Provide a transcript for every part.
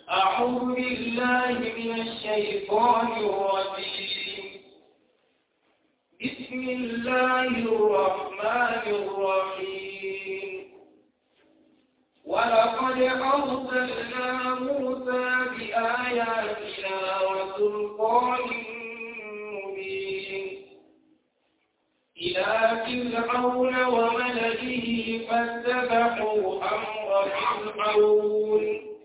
أعوذ بالله من الشيطان الرجيم بسم الله الرحمن الرحيم ولقد أرسلنا موسى بآياتنا وسلطان مبين إلى فرعون وملئه فاتبعوا أمر فرعون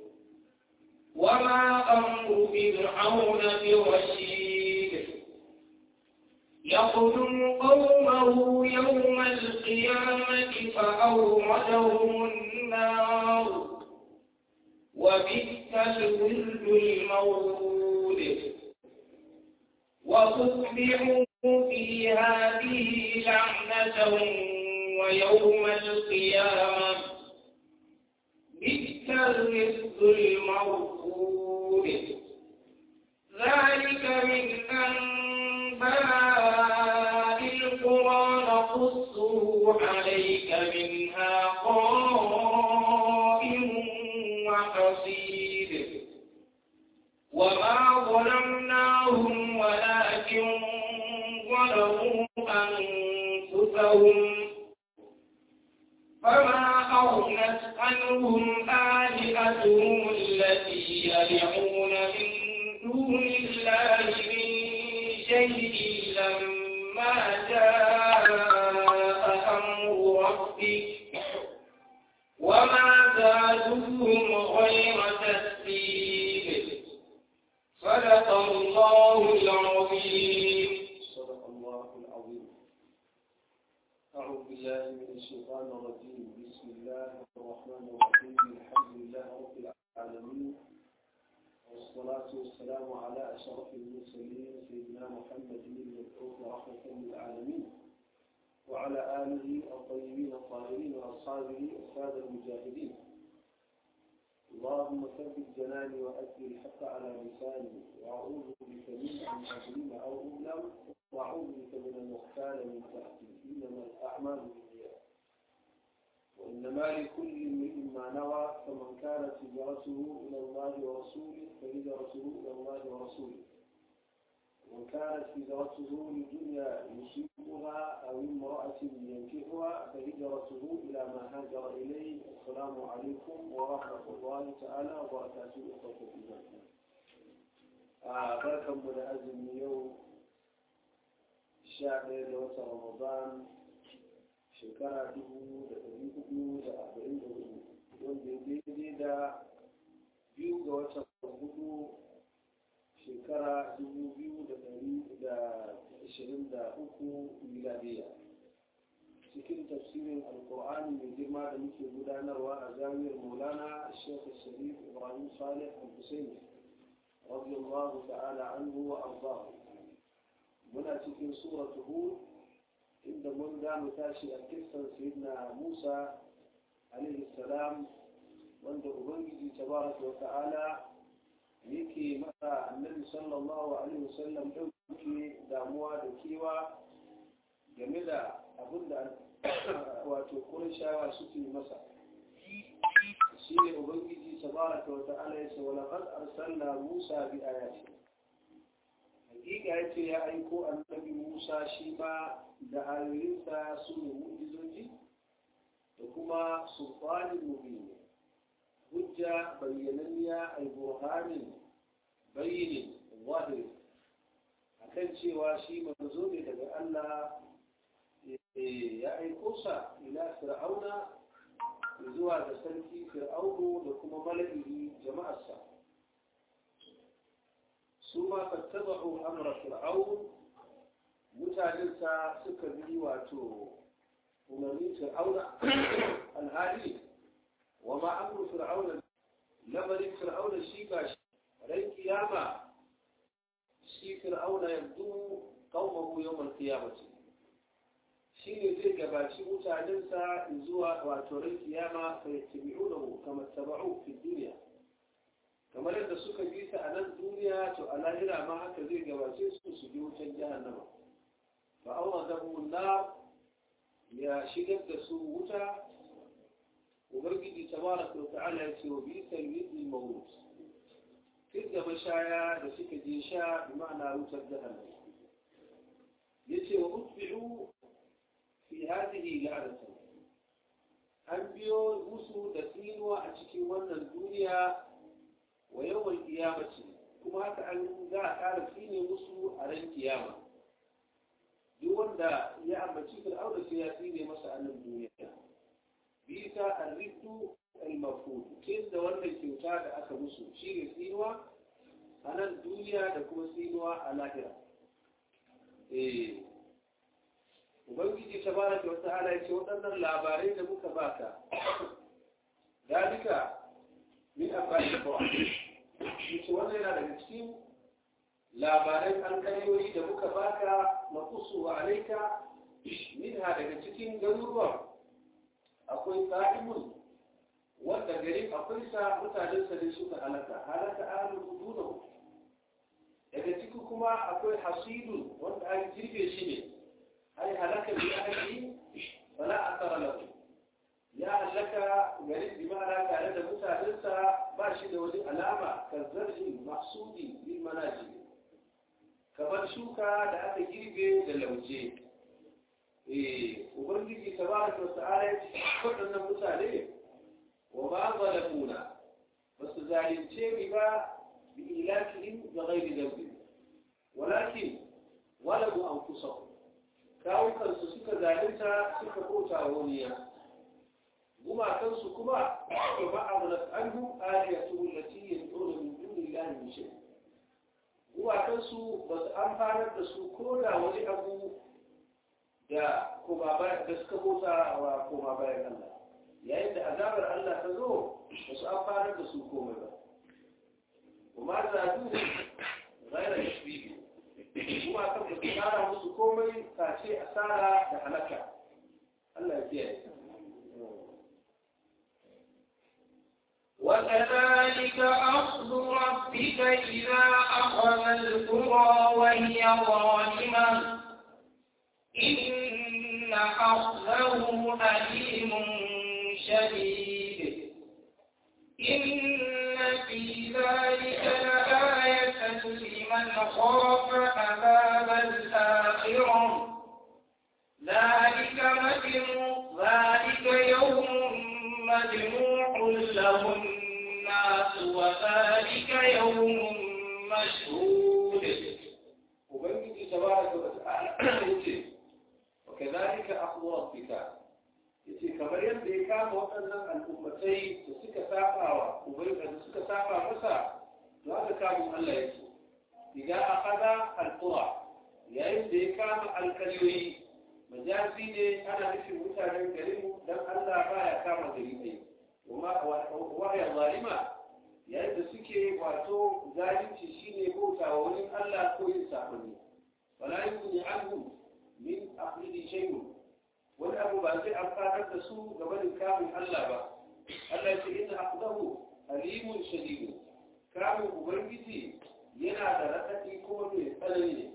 وما أمر فرعون برشيد يقدم قومه يوم القيامة فأوردهم النار وبئس الورد المورود وأتبعوا في هذه لعنة ويوم القيامة بئس الرزق المرفود ذلك من أنباء القرى نقصه عليك منها قائم وحصيد وما ظلمناهم ولكن ظلموا أنفسهم فما أغنت عنهم آلهتهم التي يدعون من دون الله من شيء لما جاء أمر ربك وما زادوهم غير تسبيب صدق الله العظيم صدق الله العظيم أعوذ بالله من الشيطان الرجيم بسم الله الرحمن الرحيم الحمد لله رب العالمين والصلاة والسلام على أشرف المرسلين سيدنا محمد المبعوث رحمة للعالمين وعلى آله الطيبين الطاهرين وأصحابه السادة المجاهدين اللهم ثبت جناني وأدي الحق على لساني وأعوذ بك من أن أظلم أو أظلم وأعوذ بك من المختال من تحتي إنما الأعمال بالنيات وإنما لكل امرئ ما نوى فمن كانت هجرته إلى الله ورسوله فهجرته إلى الله ورسوله ومن كانت هجرته لدنيا يصيبها أو امرأة ينكحها فهجرته إلى ما هاجر إليه السلام عليكم ورحمة الله تعالى وبركاته إخوة الإيمان بركة من أزم يوم sha ɗaya da watan ramadan shekara dubu da ɗari hudu da arba'in da hudu wanda ya daidai da biyu ga watan hudu shekara dubu biyu da ɗari da ashirin da uku miladiya cikin tafsirin alkur'ani mai girma da muke gudanarwa a jami'ar maulana shekh sharif ibrahim salih al-husaini radiyallahu ta'ala anhu wa ardahu muna cikin suratu hud inda mun za mu tashi a kissan sayyidina musa alaihi salam wanda ubangiji tabaraka wa ta'ala yake masa annabi sallallahu alaihi wasallam ɗauke damuwa da kewa game da abin da wato kurashawa suke masa shi ne ubangiji tabaraka wa ta'ala ya ce wa laqad arsalna musa bi ayatina hakika ya ce ya aiko annabi musa shi ma da ayoyinsa su ne mu'jizoji da kuma sultanin mubin hujja bayyananniya ai burhanin bayyinin zahiri akan cewa shi manzo ne daga Allah ya aiko sa ila fir'auna zuwa da sarki fir'aunu da kuma mala'ihi jama'arsa su ma fattaba'u amra fir'aun mutanensa suka bi wato umarnin fir'auna alhali wa ma amru fir'auna lamarin fir'auna shi ba shi ran kiyama shi fir'auna yanzu qaumahu yawmal qiyamati shi ne zai gabaci mutanensa zuwa wato ran kiyama fa yattabi'unahu kama tabau fi dunya kamar yadda suka bi ta a nan duniya to a lahira ma haka zai gabace su su bi wutan jahannama fa awa zabu na ya shigar da su wuta ubangiji tabaraka wa ta'ala ya ce wa bi sayyidil mawut tun da mashaya da suka je sha bi ma'ana wutar jahannam yace wa utbi'u fi hadhihi la'natan an biyo musu da tsinuwa a cikin wannan duniya wa yawan kiyamaci kuma haka an za a ƙara tsine musu a ran kiyama duk wanda ya ambaci fir'auna sai ya tsine masa a nan duniya bisa arridu al-mafhum kin da wannan kyauta da aka musu shi ne tsinuwa a nan duniya da kuma tsinuwa a lahira eh ubangiji tabaraka wa ta'ala ya ce waɗannan labarai da muka baka dalika min afali qur'an yace wannan yana daga cikin labaran alƙaryoyi da muka baka na kusu wa alaika minha daga cikin garuruwan akwai sa'imun wanda garin akwai sa mutanen sa ne suka halaka halaka ahlul hudud daga ciki kuma akwai hasidun wanda an girbe shi ne ai halaka bi ahli fala athara lahu ya halaka garin bi ma'ana tare da mutanen sa ba shi da wani alama kazzarhi mahsudi bil manajib kamar shuka da aka girbe da lauje eh ubangiji tabaraka wa ta'ala ya ce waɗannan mutane wa ma zalamuna ba su zalunce ni ba bi ilakihim da ghairi dhanbi walakin walabu anfusahum kawukansu suka zalunta suka bauta waniya gumakansu kuma ba ma'amulat anhum aliyatu allati yad'una min dunillahi min shay gumakansu ba su amfanar da su ko da wani abu da kuma da suka bauta wa koma bayan Allah yayin da azabar Allah ta zo ba su amfanar da su komai ba kuma zadu ghaira tashbihi kuma kan ba su kara musu komai face asara da halaka Allah ya kiyaye وكذلك أخذ ربك إذا أخذ القرى وهي ظالمة إن أخذه أليم شديد إن في ذلك لآية لمن خاف عذاب الآخرة ذلك مجموع ذلك يوم مجموع له الناس وذلك يوم مشهود وبنجي تبارك وتعالى وكذلك أخذ ربك yace kamar yadda ya kama waɗannan al'ummatai da suka saba wa ubangiji da suka saba masa to haka kamun Allah yake idan akhadha al-qura yayin da ya kama alƙalyoyi majazi ne ana nufin mutanen garin dan Allah baya kama gari ne kuma wahaya zalima yayin da suke wato zalunci shine bauta wa wani Allah ko yin sabani wala yuzni anhu min aqlidi shay'un wani abu ba zai amfanar da su game da kamun Allah ba Allah ce inna aqdahu alimun shadid kamun ubangiji yana da raɗaɗi kuma mai tsanani ne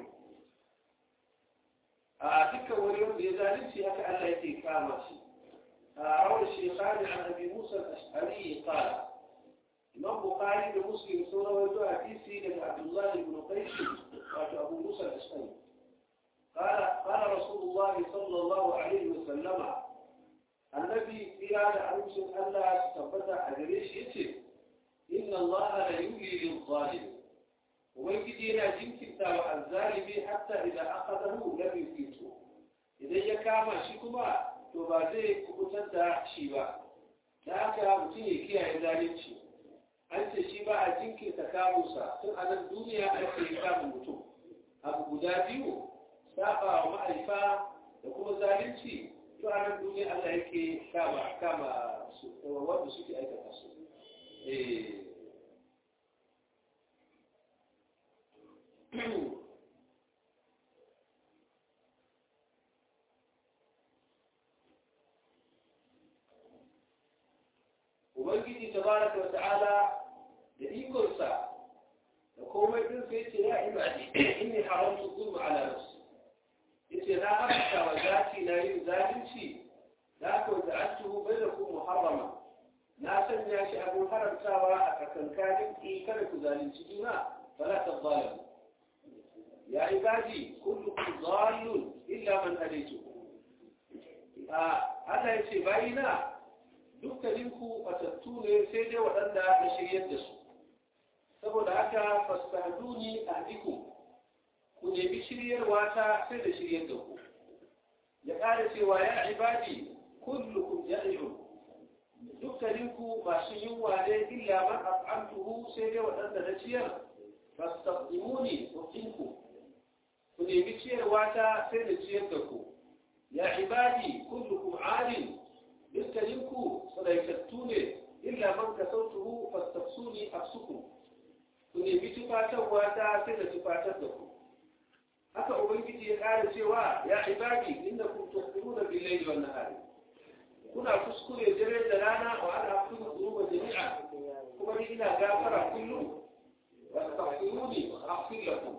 a dukkan wani wanda ya zalunci haka Allah yake kama shi a rawar shekari an abi musa al-ash'ari qala imam bukhari da muslim sun rawaito hadisi daga abdullahi ibn qais wato abu musa al-ash'ari قال قال رسول الله صلى الله عليه وسلم النبي في هذا أمس ألا تثبت أجريش يتي إن الله لا يولي للظالم ويجدينا جنك تاوى الظالم حتى إذا أخذه لم يفيته إذا يكاما شكما تبازي كبتن شيبا ذاك متين كيا ذلك أنت شيبا أجنك تكاموسا تنعى الدنيا أنت يكام المتو أبو بدابيو saba wa ma'aifa da kuma zalunci to a nan duniya Allah yake kama kama wanda suke aikata su Ubangiji tabaraka wa ta'ala da ikonsa da komai din sai ce ya ibadi inni haramtu zulma ala nafsi yace na haramta wa zati na yin zalunci da ko da antuhu bainakum muharrama na sanya shi abin haramtawa a tsakankanin ki kada ku zalunci juna fala tadhalamu ya ibadi kullukum dhalun illa man hadaytu Allah ya ce bayina dukkaninku batattu ne sai dai waɗanda na shiryar da su saboda haka fastahduni ahdikum ku nemi shiryarwa ta sai da shiryar da ku ya ƙara cewa ya ibadi kullukum ja'ilun dukkaninku masu yunwa ne illa man at'amtuhu sai dai waɗanda na ciyar fastaqdimuni uqinku ku nemi ciyarwa ta sai da ciyar da ku ya ibadi kullukum alim dukkaninku sadaitattu ne illa man kasautuhu fastaqsuni afsukum ku nemi tufatarwa ta sai da tufatar da ku haka ubangiji ya ƙara cewa ya ibadi innakum tukhbiruna bil layli wan nahari kuna kuskure dare da rana wa ana afiru dhunuba jami'a kuma ni ina gafara kullum wastaghfiruni aghfir lakum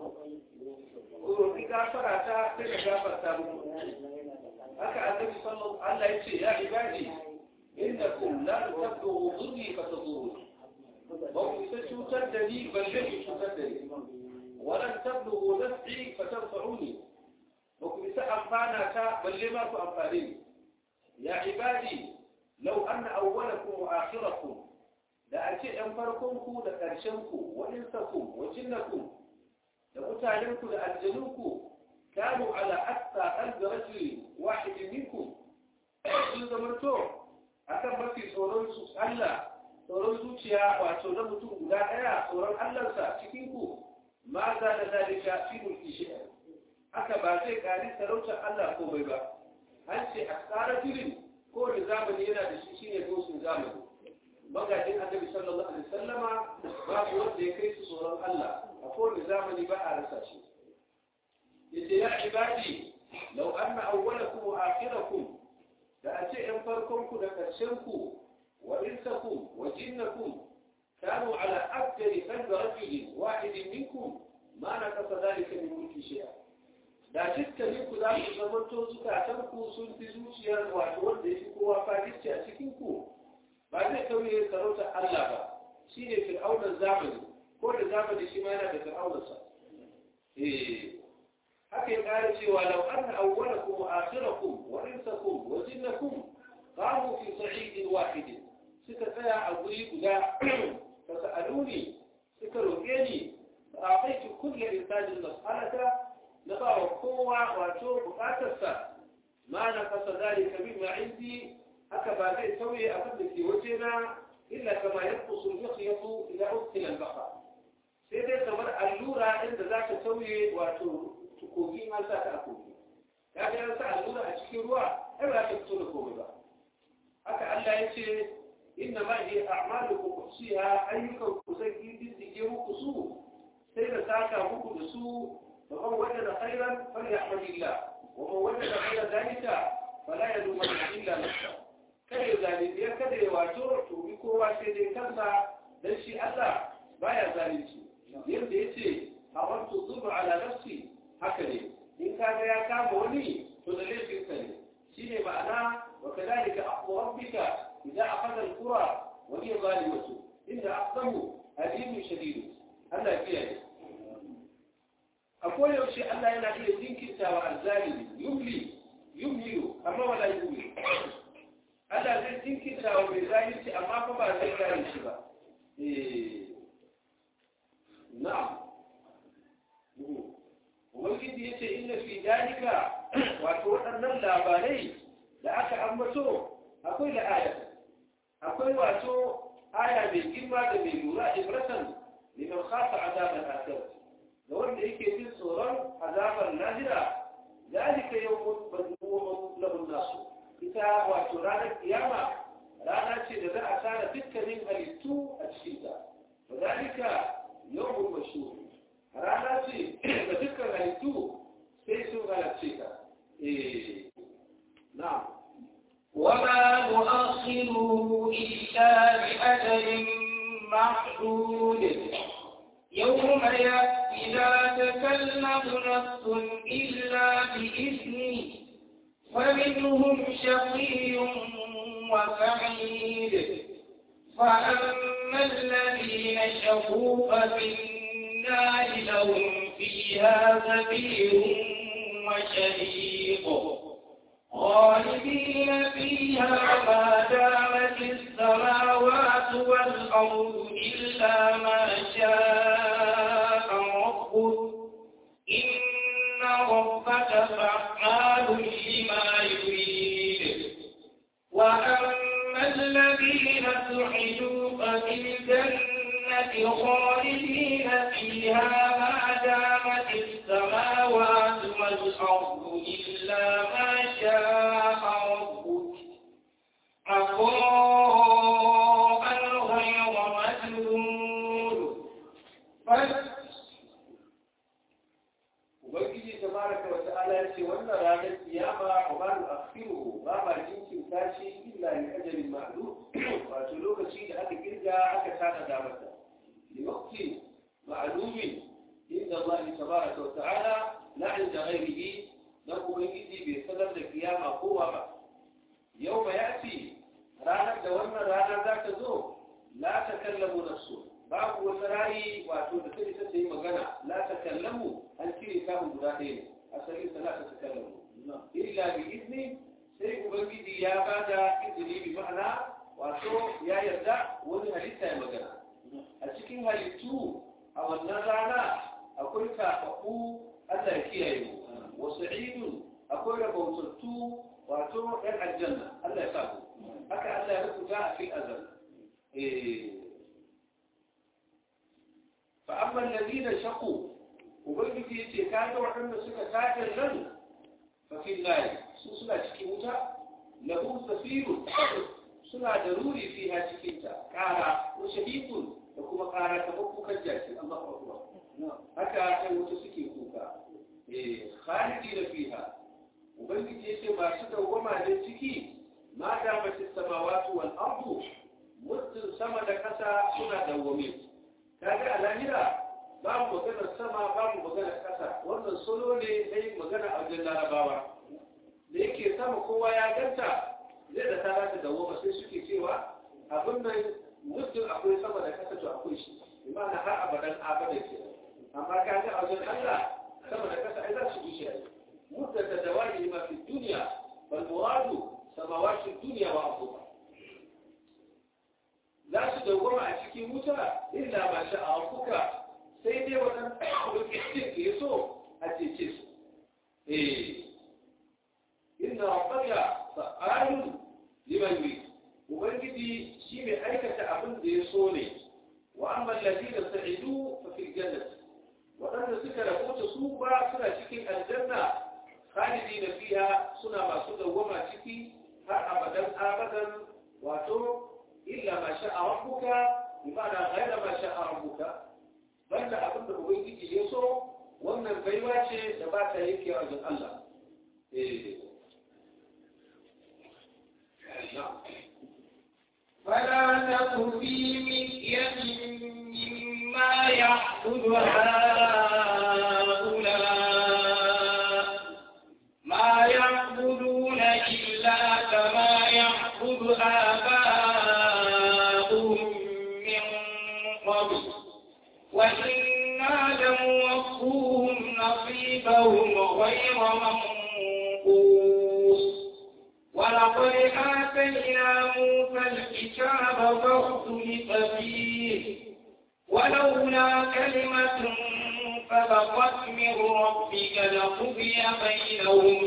ko ni gafara ta sai da gafarta muku haka annabi sallallahu Allah ya ce ya ibadi innakum la tablughu dhurri fataduruni ba ku isa cutar da ni balle ku cutar da ni ولن تبلغوا نفعي فتنفعوني وكنت أنفانا بل لما أنفاني يا عبادي لو أن أولكم وآخركم لأتي أنفركم لأرشنكم وإنسكم وجنكم لمتعلمكم لأجلوكم كانوا على أكثر قلب رجل واحد منكم sun zamanto akan mafi tsoron su Allah tsoron zuciya wato na mutum guda ɗaya tsoron Allahnsa cikin ku ma za da zalika fi mulki shi'a haka ba zai kari sarautar Allah komai ba an ce a tsara firin ko da zamani yana da shi shine dosin zamani magajin annabi sallallahu alaihi wasallama babu wanda ya kai su tsoron Allah a kowane zamani ba a rasa shi yace ya ibadi law anna awwalakum wa akhirakum da a ce ‘yan farkonku da ƙarshenku wa insakum wa jinnakum kanu ala abdari kan da rajulin wahidin minkum ma na kasa zalika min mulki shi'a da dukkaninku za ku zamanto zukatanku sun fi zuciyar wato wanda ya fi kowa fadisci a cikinku ba zai kauye sarautar Allah ba shi ne fir'aunar zamani ko da zamani shi ma yana da fir'aunarsa eh haka ya ƙara cewa lau an awwalakum wa akhirakum wa insakum wa jinnakum qamu fi sa'idin wahid suka tsaya a guri guda fa sa'aluni suka roƙe ni fa a'taitu kulli insanin mas'alata na ba wa kowa wato buƙatarsa ma na fasa zalika mimma indi haka ba zai tauye abin da ke waje na illa kama yanqusu al-mikhyatu ila ukhti al-baqa sai dai kamar allura inda za ta tauye wato kogi an sa ta a kogi ya ga yan sa allura a cikin ruwa ai ba ta fito da komai ba haka Allah ya ce inna ma hiya a'malukum usiha ayyukan ku zai diddige muku su sai da saka muku da su fa man wajada khairan falyahmadillah wa man wajada ghayra dhalika fala yalumanna illa nafsa kada ya zalunci ya kada ya wato to bi kowa sai dai kansa dan shi Allah baya zalunci yadda yace hawantu dhubu ala nafsi haka ne in kaga ya kama wani to da laifinsa ne shine ma'ana wa kadhalika aqu rabbika idza akhadha al-qura wa hiya zalimatu inna aqdamu alimun shadid Allah ya kiyaye akwai yaushe Allah yana iya jinkirta wa azzalimi yumli yumli amma wala yumli Allah zai jinkirta wa mai zalunci amma fa ba zai kare shi ba eh na'am ubangiji ya ce inna fi dalika wato waɗannan labarai da aka ambato akwai da aya akwai wato aya mai girma da mai lura ibratan liman khafa azabar akhir da wanda yake jin tsoron azabar lahira dalika yawmun madmumun lahu nasu ita wato ranar kiyama rana ce da za a tara dukkanin halittu a cikinta wa dalika yawmun mashhur rana ce da dukkan halittu sai sun halarce ta eh na'am وما نؤخره إلا بأجل معدود يوم يأتي لا تكلم نفس إلا بإذنه فمنهم شقي وسعيد فأما الذين شقوا ففي النار لهم فيها زفير وشهيق خالدين فيها ما دامت السماوات والأرض إلا ما شاء ربك إن ربك فعال لما يريد وأما الذين سعدوا ففي الجنة خالدين فيها ما دامت السماوات والأرض إلا ما شاء ربك عطاء غير مجنون ubangiji tabaraka wa ta'ala ya ce wannan ranar kiyama wa ma nu'akhiru ba ma jinkin tashi illa li ajalin ma'lum wato lokaci da aka kirga aka tada da masa li waqti ma'lumin inda Allah tabaraka wa ta'ala la inda ghairihi dan ubangiji bai sanar da kiyama kowa ba yau ba ya ce ranar da wannan rana za ta zo la takallamu nafsu babu wata rayi wato da sai ta yi magana la takallamu an cire samun guda ɗaya ne asalin sa la ta takallamu illa bi izni sai ubangiji ya bada izini bi ma'ana wato ya yarda wani halitta ya magana a cikin halittu a wannan rana akwai kafafu Allah ya kiyaye mu wa sa'idun akwai rabautattu wato ɗan aljanna Allah ya sa ku haka Allah ya rubuta a fil azal eh فأما الذين شقوا وبنجي يتي كانوا وحنا سكا كاتل لن ففي النار سنة شكيوتا له سفير سنة ضروري فيها شكيوتا كارا وشهيد وكما كارا تبقوا كجاسي الله أكبر هكا أن وتسكي كوكا خالدين فيها وبنجي يتي ما سكا وما لنسكي ما دامت السماوات والأرض مدن سما دكسا سنة دومين kaga a lahira babu maganar sama babu maganar ƙasa wannan solo ne na yin magana a wajen larabawa da yake sama kowa ya ganta zai da ta ta dawo ba sai suke cewa abin nan mutum akwai sama da ƙasa to akwai shi imana har abadan abadan ke amma kaga a wajen Allah sama da ƙasa ai za su wuce ai mutum da dawari ma fi duniya bal muradu samawati duniya wa abubuwa za su dawwama a cikin wuta illa ba sha a kuka sai dai wannan lokacin da ya so a cece su eh inna rabbaka fa'alun liman yurid ubangiji shi mai aikata abin da ya so ne wa amma alladhina sa'idu fa fil jannati wadanda suka rabota su ba suna cikin aljanna khalidina fiha suna masu dawwama ciki har abadan abadan wato إلا ما شاء ربك بمعنى غير ما شاء ربك بل أبن أبيك يسو وأن البيوات تبات يكي رجل الله إيه. نعم فلا تك في مرية مما يعبد هؤلاء ما يعبدون إلا كما يعبد آباؤهم من قبل وإنا لموفوهم نصيبهم غير منقوص ولقد آتينا موسى الكتاب فاختلف فيه ولولا كلمة سبقت من ربك لقضي بينهم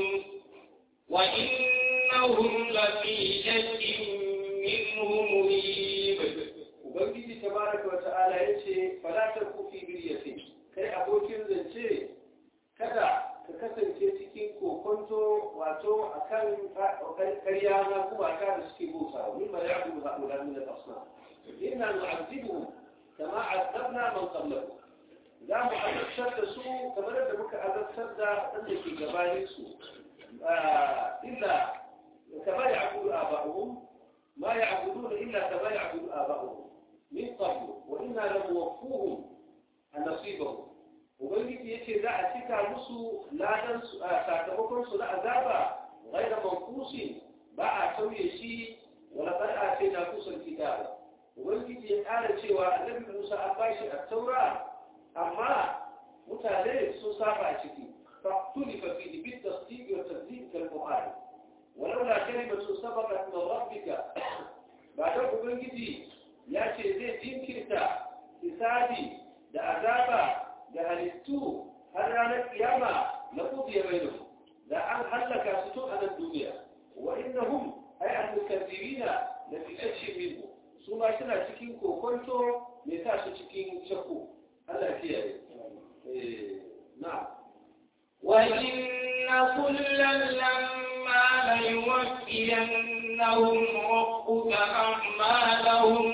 وإنهم لفي شك منه مريب Ubangiji tabaraka wa ta'ala yace fala tarku fi biryatin kai abokin zance kada ka kasance cikin kokonto wato akan karya na kuma ka da suke bauta min ma ya'budu ha'ula min al-asnam inna nu'azzibuhum kama 'azzabna man qablahum za mu azabtar da su kamar da muka azabtar da wanda ke gabanin su illa kama ya'budu aba'uhum ما يعبدون إلا كما يعبد آباؤهم من قبل وإنا لموفوهم نصيبهم ubangiji yace za a cika musu ladan sakamakon su na azaba ghaira manqusi ba a tauye shi wala qad atayna kusul kitaba ubangiji ya ƙara cewa annabi musa an bashi a taura amma mutane sun saba a ciki فاختلف فيه بالتصديق والتصديق كالبخاري ولولا كلمة سبقت من ربك بعد ubangiji ya ce zai jinkirta hisabi da azaba da halittu har ranar kiyama na kudiya bainu da an hallaka su tun a nan duniya wa innahum ay al-mukazzibina la fi shakkin minhu su ma suna cikin kokonto me sa su cikin shakku Allah ya kiyaye eh na'am وإن كلا لما ليوفينهم ربك أعمالهم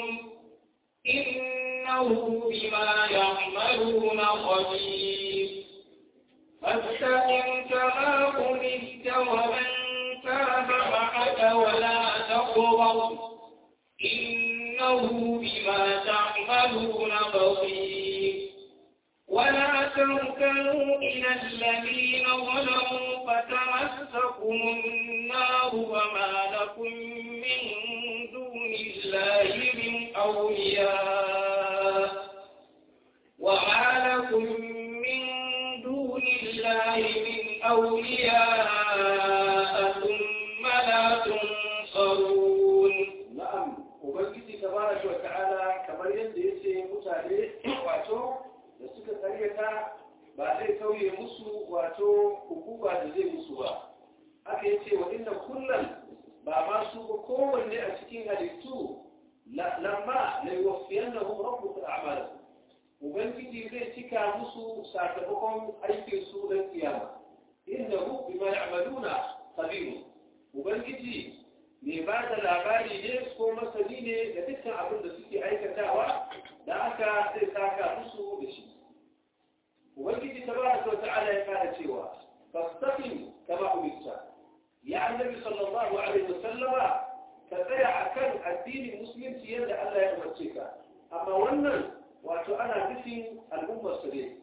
إنه بما يعملون خبير فاستقم كما أمرت ومن تاب معك ولا تقرب إنه بما تعملون بصير ولا تركنوا إلى الذين ظلموا فتمسكم النار وما لكم من دون الله من أولياء وما لكم من دون الله من أولياء ثم لا تنصرون na'am ubangiji tabaraka wa ta'ala kamar yadda yace mutane wato da suka karyata ba zai kauye musu wato hukuma da zai musu ba aka yace wa inna kullum ba ma su ba kowanne a cikin halittu lamma la yuwaffiyannahum rabbuka a'malahum ubangiji zai cika musu sakamakon aikin su dan kiyama innahu bima ya'maluna khabir ubangiji mai ba da labari ne ko masani ne da dukkan abin da suke aikatawa da aka zai saka musu da shi ubangiji tabaraka wa ta'ala ya fara cewa fastaqim kama umirta ya annabi sallallahu alaihi wasallama ka tsaya akan addinin musulunci yadda Allah ya umarce ka amma wannan wato ana nufin al'ummar su ne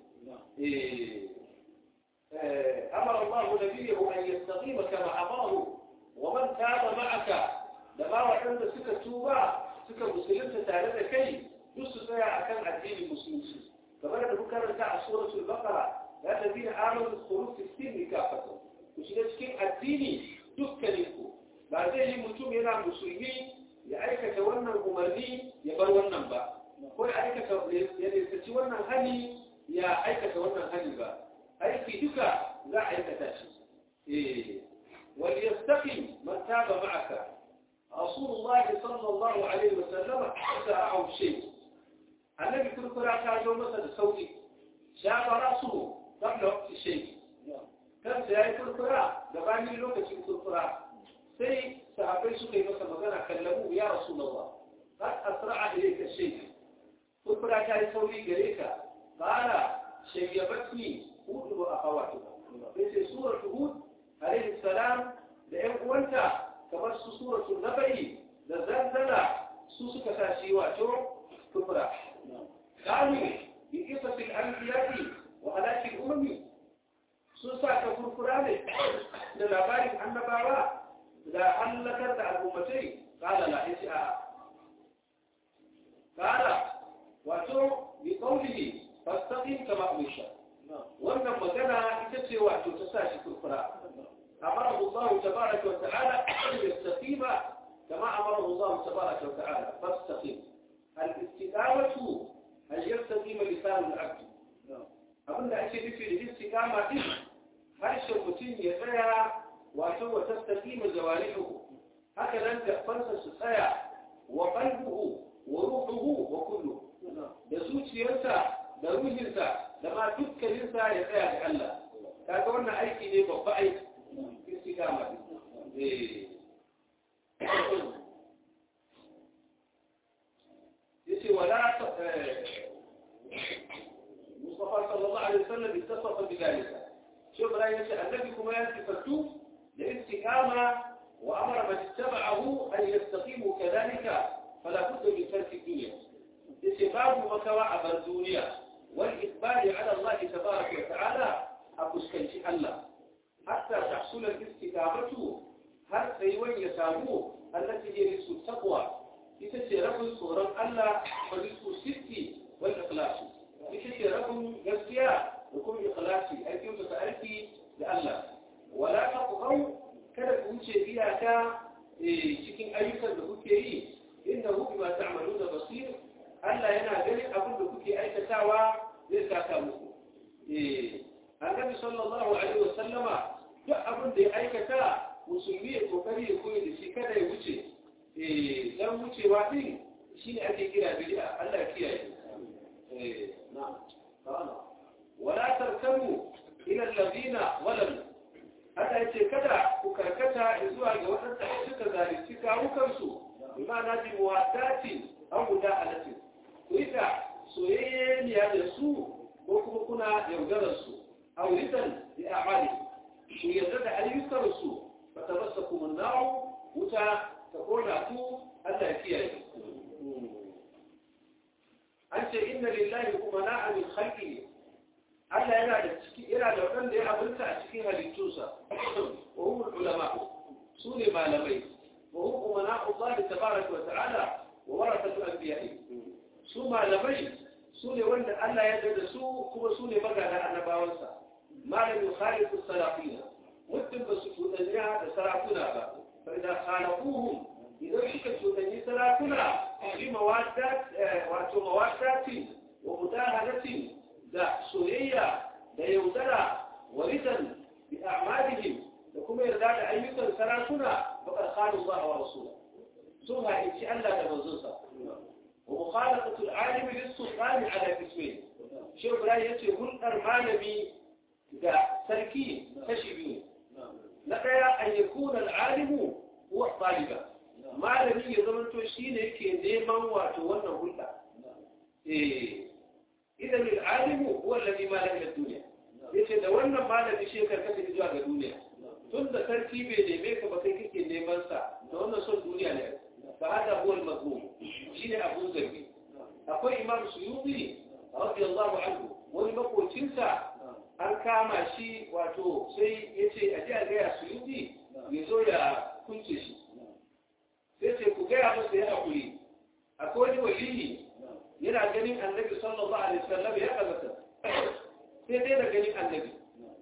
eh amara Allah nabiyyu an yastaqima kama amarahu wa man taba ma'aka da ma waɗanda suka tuba suka musulunta tare da kai duk su tsaya akan addinin musulunci kamar da muka karanta a suratul baqara ya ladina amanu khuluf fi sin kafatan ku shiga cikin addini dukkanin ku ba zai yi mutum yana musulmi ya aikata wannan umarni ya bar wannan ba ko ya aikata ya nisaci wannan hali ya aikata wannan hali ba aiki duka za a aikata shi eh وليستقم من تاب معك رسول الله صلى الله عليه وسلم حتى أعو شيء النبي كل قراءة كان مثل صوتي شاب رأسه قبل وقت الشيء كم سيأي كل قراءة دباني لوكة كل قراءة سي صحابي سكي مثل مغانا كلموه يا رسول الله قد أسرع إليك الشيء كل قراءة كان صوتي قريك قال شيبتني هود وأخواتها في سورة هود عليه السلام da ‘yan uwanta kamar su suratul naba'i da zanzana su suka sa shi wato kufra. Kanu bi kisatil anbiya'i wa halakil umami sun sa ka kurkura ne da labarin annabawa da hallakar da al'ummatai kala la yace a kala wato bi qawlihi fastaqim kama umisha wannan magana ita ce wato ta sa shi kurkura أمره الله تبارك وتعالى أن يستقيم كما أمره الله تبارك وتعالى فاستقيم الاستقامة أن يستقيم لسان العبد أقول أشياء في الاستقامة دي هرش المتين يسيا وأتو تستقيم جوارحه هكذا أنت فنسى سيا وقلبه وروحه وكله يسوس ينسى دروجنسى لما دكا ينسى يسيا لله kaga wannan aiki ne babba aiki istiqama eh yace wala Mustafa sallallahu alaihi wasallam ittasafa bidalika shi Ibrahim yace annabi kuma ya sifatu da istiqama wa amara man ittaba'ahu an yastaqimu kadhalika fala budda min tarki dunya yace babu makawa a bar duniya wal ikbali ala Allah tabaraka wa ta'ala a fuskanci Allah حتى تحصل الاستقامة هل سيوان يسامو التي هي رسو التقوى ita ce rabin tsoron Allah wa rizqu sitti wal ikhlas ita ce rabin gaskiya da kuma ikhlasi aikin ta aiki da Allah wala taqaw kada ku wuce iyaka cikin ayyukan da kuke yi innahu bima ta'maluna basir Allah yana ganin abin da kuke aikatawa zai saka muku eh annabi sallallahu alaihi wasallama duk abin da ya aikata musulmi ya kokari ya koyi da shi kada ya wuce eh dan wucewa din shine ake kira bid'a Allah ya kiyaye eh na'am kana wala tarkanu ila alladhina walamu Allah ya ce kada ku karkata zuwa ga waɗanda suka zalunci kawukansu bimana bi muwaddatin an guda alatin ku ita soyayyeniya da su ko kuma kuna yaudarar su a wuritan da a'mali ku yarda da ayyukansu ba ta rasa kuma na'u wuta ta kona ku Allah ya kiyaye an ce inna lillahi kuma na'a min khalqihi Allah yana da ciki yana da waɗanda ya abinta a cikin halittunsa wa hum ulama su ne malamai wa hum umana Allah tabaraka wa ta'ala wa warathatu anbiya'i su malamai su ne wanda Allah ya da su kuma su ne magana annabawansa malamin khaliqu salafina mutum ba su tudanya da sarakuna ba fa idan khalaquhum idan suka tudanyi sarakuna fi mawaddat wato mawaddatin wa mudahalatin da soyayya da yaudara wa ridan bi a'malihim da kuma yarda da ayyukan sarakuna faqad khanu Allah wa rasuluhu sun haici Allah da manzonsa wa mukhalafatu al-alim lis-sultan ala ismail shi Ibrahim yace hulɗar malami da sarki kashi biyu na daya an yakuna al-alimu huwa taliba malami ya zamanto shine yake neman wato wannan hulɗa eh إذا العالم هو الذي مال إلى الدنيا yace da wannan malami shi karkata zuwa ga duniya tun da sarki bai neme ka ba kai kake neman sa da wannan son duniya ne fa hada huwa al-mazmum shine abun zargi akwai imam suyuti radiyallahu anhu wani makocin sa an kama shi wato sai yace a ji a ga ya suyuti ya zo ya kunce shi sai ce ku ga ya masa ya hakuri akwai wani waliyi yana ganin annabi sallallahu alaihi wasallam ya kazata sai dai da ganin annabi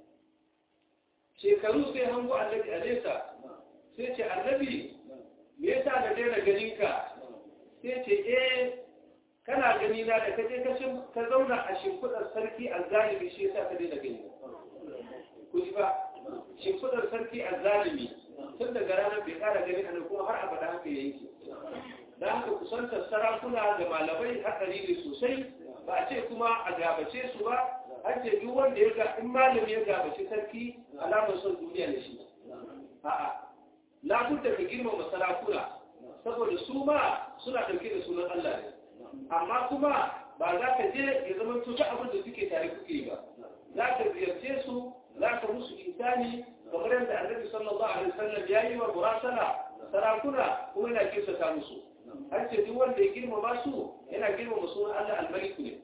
shekaru sai hango annabi a nesa sai ce annabi me yasa da daina ganin ka sai ce eh kana gani na da kaje ka ka zauna a shimfidar sarki azzalimi shi yasa ka daina gani ku ji ba shimfidar sarki azzalimi tun daga ranar bai kara ganin annabi kuma har abada haka yayi da haka kusantar sarakuna da malamai hatsari ne sosai ba a ce kuma a gabace su ba an ce duk wanda ya ga in malami ya gabace sarki alamar son duniya ne shi a'a labudda ka girmama sarakuna saboda su ma suna ɗauke da sunan Allah ne amma kuma ba za ka je ya zama tuta abin da suke tare kuke ba za ka ziyarce su za ka musu insani kamar yadda annabi sallallahu alaihi wasallam ya yi wa burasala sarakuna kuma yana kirsa musu an ce duk wanda ya girmama su yana girmama sunan Allah al-Malik ne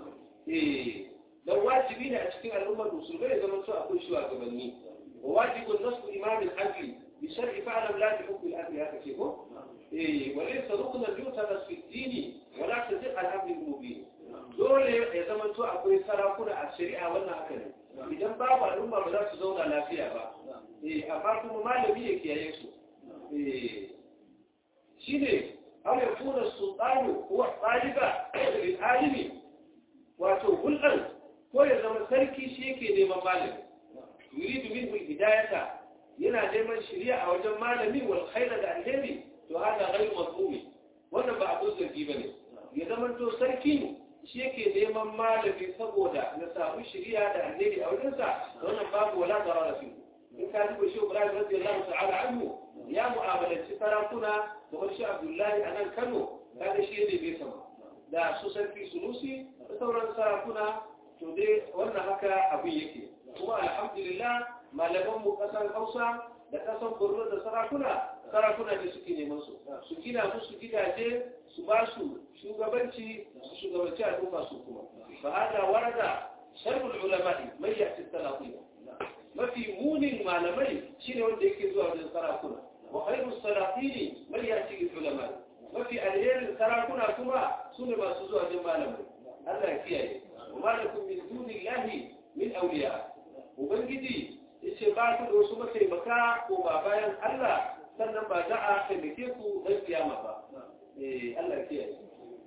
eh dan wajibi ne a cikin al'ummar musulmai ya zama cewa akwai shugabanni wa wajibun nasbu imam al-adl bi shar'i fa'lam la bi hukm al-adl haka ce ko eh wa laysa rukna yutadas fi ad-din wa la tadiq al-amr al-mubin dole ya zama cewa akwai sarakuna a shari'a wannan haka ne idan babu al'umma ba za su zauna lafiya ba eh amma kuma malami ya kiyaye su eh shine أو يكون السلطان هو الطالب للعالم wato hulɗar ko ya zama sarki shi yake neman malami yuridu minhu hidayata yana neman shari'a a wajen malami wal khaira da alheri to hada ghairu mazmumi wannan ba abun zargi bane ya zama to sarki shi yake neman malami saboda na samu shari'a da alheri a wajensa wannan babu wala darara fi in ka duba shi Ibrahim radiyallahu ta'ala anhu ya mu'amalanci sarakuna kamar shi Abdullahi a nan Kano kaga shi ne bai sama da su sarki Sunusi da sauran sarakuna to dai wannan haka abin yake kuma alhamdulillah malaman mu kasar Hausa da kasar Borno da sarakuna sarakuna ne suke neman su su gina musu gidaje su ba su shugabanci su shugabanci al'umma su kuma fa hada warada sharhul ulama'i mai ya'ti salafiya mafi munin malamai shine wanda yake zuwa wajen sarakuna wa khairu salafini man ya'ti bil ulama mafi alherin sarakuna kuma su ne masu zuwa jin malamai Allah ya kiyaye wa malakum min dunillahi min awliya ubangiji yace ba ku da wasu mataimaka ko ba bayan Allah sannan ba za a taimake ku dan kiyama ba eh Allah ya kiyaye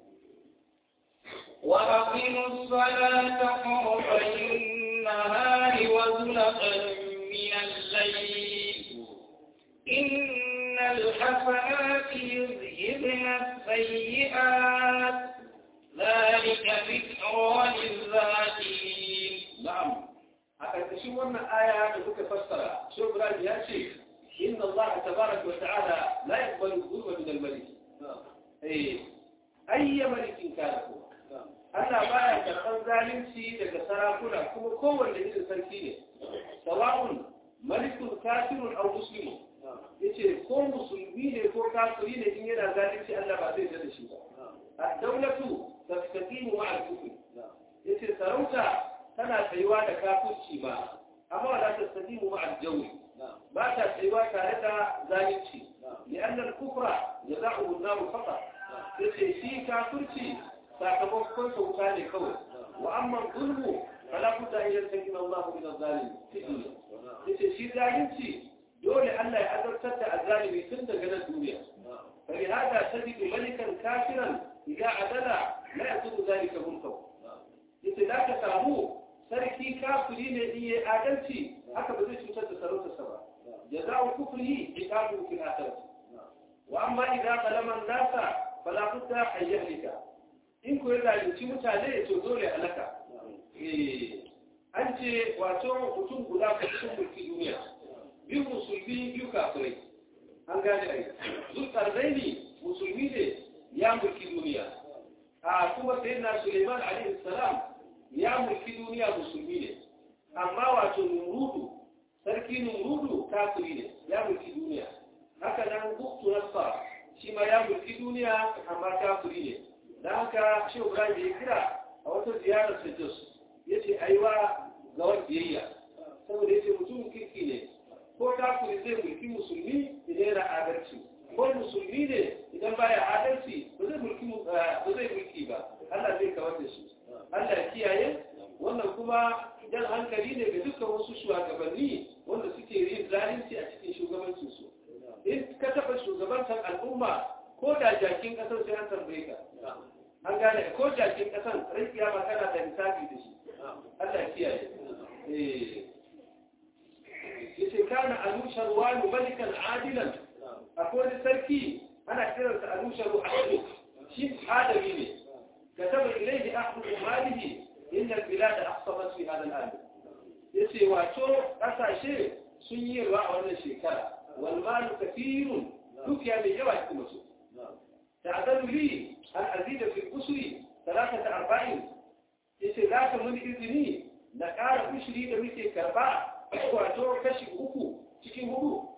وأقيموا الصلاة طرفي النهار وزلفا من الليل إن الحسنات يذهبن السيئات ذلك ذكرى للذاكرين na'am a ƙarƙashin wannan aya da muka fassara shi Ibrahim ya ce inna Allah tabaraka wa ta'ala la yaqbalu dhulma min al-malik eh ayya malikin kana ko Allah baya karɓar zalunci daga sarakuna kuma kowanne irin sarki ne sawa'un malikun kafirun aw muslimun yace ko musulmi ne ko kafiri ne in yana zalunci Allah ba zai da shi ba ad-dawlatu tastaqimu ma'a al-kufr yace sarauta tana tsayuwa da kafirci ba amma wala tastaqimu ma'a al-jawri ba ta tsayuwa tare da zalunci لأن الكفر جزاؤه النار فقط yace shi kafirci sakamakon sauta ne kawai wa amma zulmu fala budda an yantakin Allah min az-zalim fi dunya yace shi zalunci dole Allah ya azabtar da azzalimi tun daga nan duniya فلهذا تجد ملكا كافرا إذا عدل لا يكون ذلك ملكه yace za ka samu sarki kafiri ne in yi adalci haka ba zai cutar da sarautarsa ba jaza'u kufrihi iqabu fil akhirah wa amma idza qalama an-nasa fala budda an yahlika in ko ya zalunci mutane to dole halaka eh an ce wato mutum guda ko cikin mulki duniya biyu musulmi biyu kafirai an gane ai zulkarnaini musulmi ne ya mulki duniya a kuma sayyidina Suleiman alaihi salam ya mulki duniya musulmi ne amma wato Numurudu sarki Numurudu kafiri ne ya mulki duniya haka nan Buktu Nasar shi ma ya mulki duniya amma kafiri ne dan haka shi Ibrahim ya kira a wata ziyarar sa Jos yace aiwa ga wanda saboda yace mutum kirki ne ko kafiri zai mulki musulmi idan yana adalci ko musulmi ne idan baya adalci ba zai mulki ba zai mulki ba Allah zai kawar da shi Allah ya kiyaye wannan kuma dan hankali ne ga dukkan wasu shugabanni wanda suke yin zalunci a cikin shugabancin su in ka taba shugabantar al'umma ko da jakin kasar sai an tambaye ka an gane ko jakin kasar rai kiyama kana da misali da shi Allah ya kiyaye eh yace kana anushar wani malikan adilan akwai sarki ana kiransa anushar wani shi adami ne kataba ilayhi ahdu malihi inna albilad ahsabat fi hada al'am yace wato kasashe sun yi ruwa a wannan shekara wal malu kathirun dukiya mai yawa cikin su ta'adalu li an azida fi usri thalathata arba'in yace za ka mun izini na ƙara ushiri da muke karba wato kashi uku cikin hudu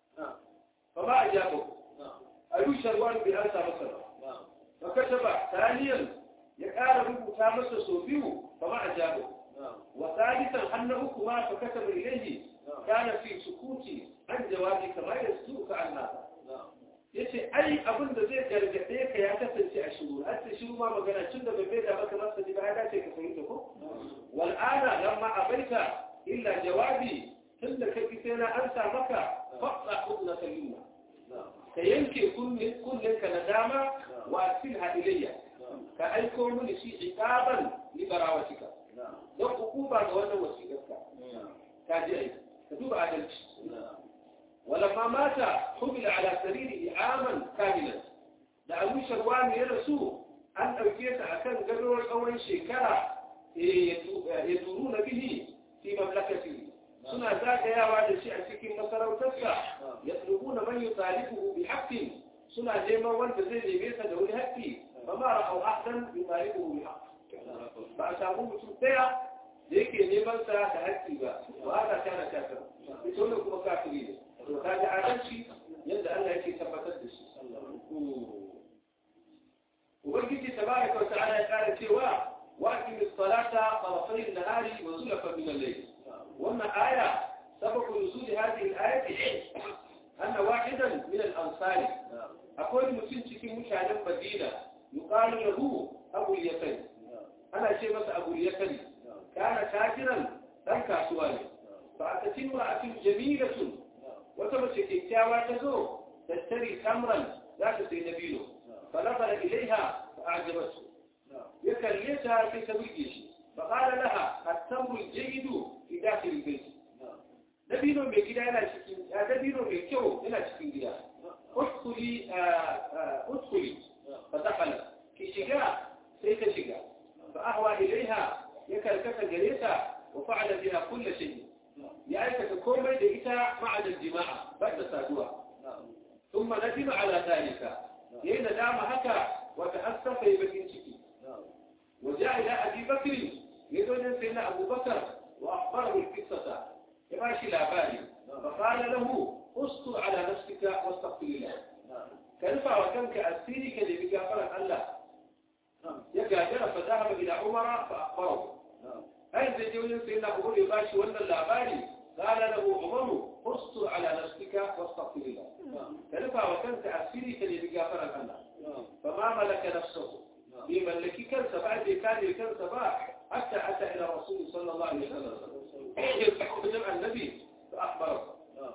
fa ba a jabo a rushe ruwan bai an samu sana ba kashe ba taliyan ya ƙara rubuta masa sau biyu fa ba a jabo wa salisan hannu uku ma fa kashe bai ilaihi kana fi sukuti an jawabi kamar da su ka an nasa ya ce ai abin da zai gargaɗe ka ya kasance a shiru har ta shiru ma magana tun da bai da maka masa ji ba ya dace ka fahimta ko wal'ana lamma abaita illa jawabi tun da ka sai na an sa maka faɗa udna kalima ka yanke kunnen ka na dama wa asilha ilayya ka aiko mini shi iqaban li barawatika don hukuma ga wannan wasiƙarka ka ji ai ka duba adalci ولما مات حمل على سريره عاما كاملا da abu sharwani ya rasu an ɗauke ta a kan gadowar tsawon shekara ya turu na bihi fi mamlakati suna zagayawa da shi a cikin masarautarsa ya tsubu na manyan talibu bi haƙƙin suna neman wanda zai neme sa da wani haƙƙi ba ma ra'au ahdan bi talibu bi haƙƙi ba a samu mutum ɗaya da yake neman sa da haƙƙi ba ba ana kana kafir ita wannan kuma kafiri ne to kaji adalci yadda Allah yake tabbatar da shi ubangiji tabaraka wa ta'ala ya kara cewa wa aqimis salata tarafay an-nahari wa zulfan min al-layl wannan aya sababu nuzul hadhihi al-ayati anna wahidan min al-ansari akwai mutum cikin mutane مدينة يقال له أبو اليسري أنا شيء مثل أبو اليسري كان تاجرا لم كاسواني فأتت امرأة جميلة وتمسك الكاوى تزور تشتري تمرا لا تسي نبيله فنظر إليها فأعجبته يكليتها في سبيل فقال لها التمر الجيد في داخل البيت dabino mai gida yana cikin a dabino mai kyau yana cikin gida uskuli uskuli fa dakhala ki shiga sai ta shiga fa ahwa ilaiha ya karkata gare ta wa fa'ala biha kull shay ya aikata komai da ita ma'ada jima'a ba da saduwa thumma nadima ala dhalika yayin da dama haka wa ta'assafa bakin ciki وجاء إلى أبي بكر يدون سيدنا أبو بكر وأخبره القصة يماشي الأباني فقال له استر على نفسك واستغفر الله كنفع وكم كأسيري كذي بقافر الله يقادر فذهب إلى عمر فأخبره هل تجون سيدنا أبو بكر يباشي ولا الأباني قال له عمر استر على نفسك واستغفر الله كنفع وكم كأسيري كذي بقافر الله فما ملك نفسه بملكي كنسة بعد كان كنسة بعد حتى أتى إلى الرسول صلى الله عليه وسلم جمع النبي فأخبره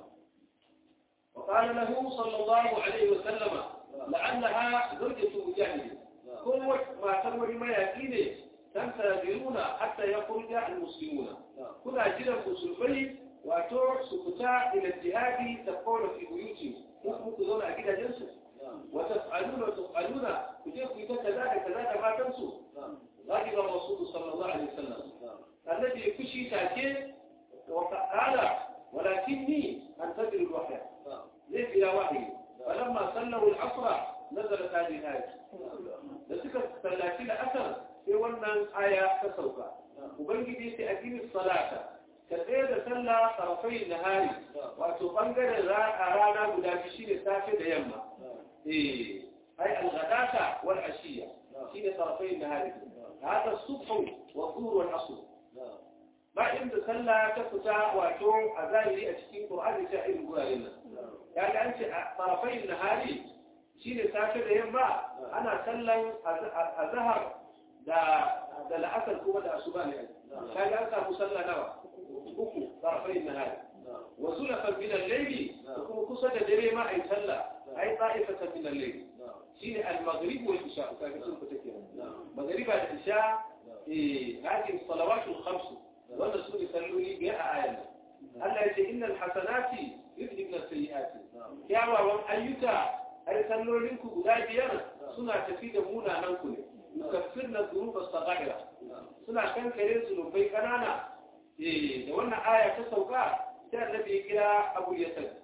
وقال له صلى الله عليه وسلم لعلها زوجة مجاهد قوة ما تنوي ما يكيني تنتظرون حتى يخرج المسلمون كنا جدا مسلمين وأتور سكتا إلى الجهاد تقول في بيوتهم ممكن تظن أكيد جنسه وتفعلون وتفعلون وجيكم كذا كذا ما تنسوا غضب الرسول صلى الله عليه وسلم الذي يكشي تأكيد وقال ولكني أنتظر الوحي ليس إلى وحي فلما صلوا العصر نزلت هذه الآية لذلك ثلاثين أثر في ونن آية تسوكا وبنجي في أدين الصلاة كثير صلى طرفي النهار وتبنجر رانا مدافشين السافر يما إيه أي الغداة والعشية شين طرفي النهار هذا الصبح والظهر والعصر ba inda sallah ta fita wato a zahiri a cikin Qur'ani ta irin guraren nan ya ga an ce a tarafai nahari shine safe da yamma ana sallan azhar da da la'asar kuma da asuba ne ka ga an samu sallah nawa uku tarafai nahari wa zulafan min al-layli kuma kusa da dare ma ai sallah ai ta'ifatan min al-layli shine al-maghrib wal isha ka ga sun fita kenan maghriba da isha eh hadin salawatul khams wanda su ne salloli biyar a ayan Allah ya ce innal hasanati yudhibna sayyiati kyawawan ayyuka ai sallolin ku guda biyar suna tafi da munanan ku ne yukaffirna dhunuba saghaira suna kankare zunubai kanana eh da wannan aya ta sauka sai annabi ya kira Abu Yasir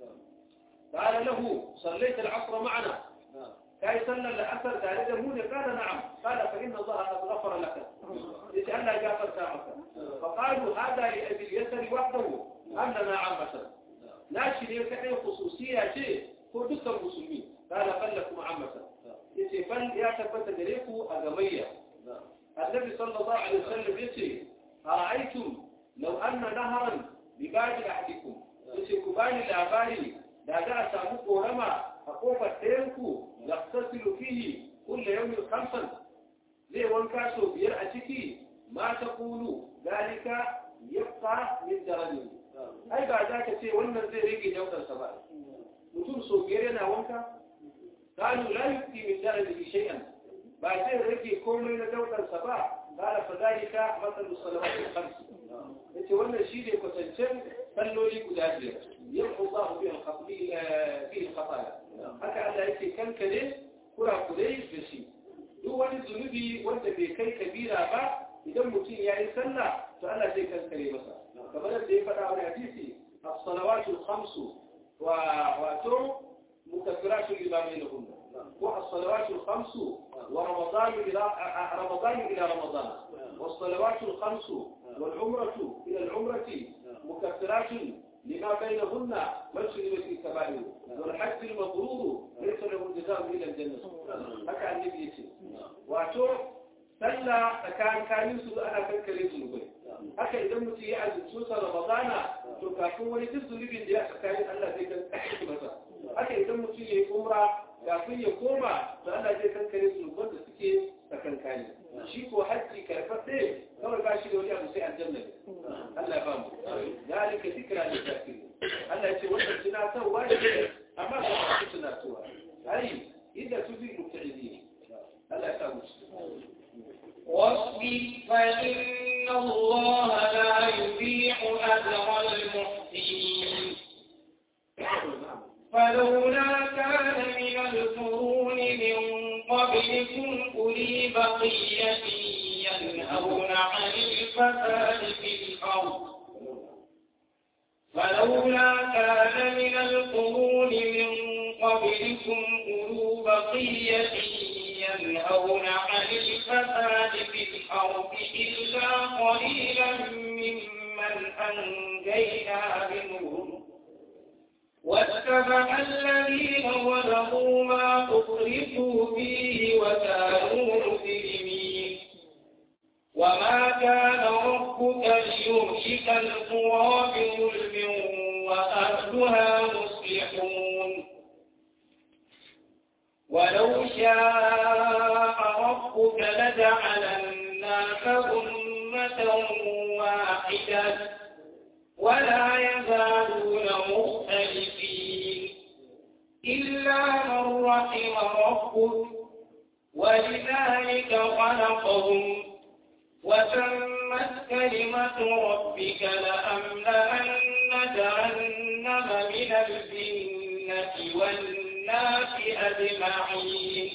قال له صليت العصر معنا كاي صلى العصر قال له قال نعم قال فإن الله قد غفر لك يجعلنا جافر سامك فقالوا هذا لأبي اليسر وحده أم لنا عامة لا شيء يكحي خصوصية شيء هو دكتور المسلمين قال بل لكم عامة يتي بل يا تبت دريكو أغمية النبي صلى الله عليه وسلم يتي أرأيتم لو أن نهرا بباب أحدكم يتي كباني الأباري da za a samu korama a kofar ɗayanku da tasiru fihi kulle yawmin khamsan zai wanka sau biyar a ciki ma ta kulu dalika yabqa min darani ai ba za ka ce wannan zai rage daukarsa ba mutum sau biyar yana wanka kanu la yubqi min darani shay'an ba zai rage komai na daukarsa ba qala fa dalika mathalu salawati khams yace wannan shi ne kwatancen salloli guda biyar يمحو الله به الخطايا به الخطايا haka Allah yake kankare kurakurai da shi duk wani zunubi wanda bai kai kabira ba idan mutum ya yi sallah to Allah zai kankare masa kamar da ya faɗa wani hadisi as-salawatu al-khamsu wa wato mukaffiratu lima bainahunna ko as-salawatu al-khamsu wa ramadan ila ramadan ila ramadan was-salawatu al-khamsu wal umratu ila al-umrati mukaffiratun لما بينهن مجرمة الكبائر والحج المبرور ليس له جزاء إلى الجنة هكا النبي يسير واتو سلا كان كان يسود أنا كان كريم ذنوبي haka idan mutum ya azumci sa Ramadana to kafin wani duk zunubin da ya tsakani Allah zai kan masa haka idan mutum ya yi umra kafin ya koma to Allah zai kankare su wanda suke tsakankani shi ko hajji karfafe kawai ba shi da wani abu sai aljanna ne Allah ya ba mu zalika zikra lil kafirin Allah ya ce wannan tunatarwa ne amma ba su tunatarwa ai inda tuzi muta'idin Allah ya sa mu واصبر فإن الله لا يضيع أجر المحسنين فلولا كان من القرون من قبلكم أولي بقية ينهون عن الفساد في الأرض فلولا كان من القرون من قبلكم أولو بقية ينهون عن الفساد في الأرض إلا قليلا ممن أنجينا منهم واتبع الذين ظلموا ما أطرفوا فيه وكانوا مجرمين وما كان ربك ليهلك القرى بظلم وأهلها مصلحون ولو شاء ربك لجعل الناس أمة واحدة ولا يزالون مختلفين إلا من رحم ربك ولذلك خلقهم وتمت كلمة ربك لأملأن جهنم من الجنة والناس أجمعين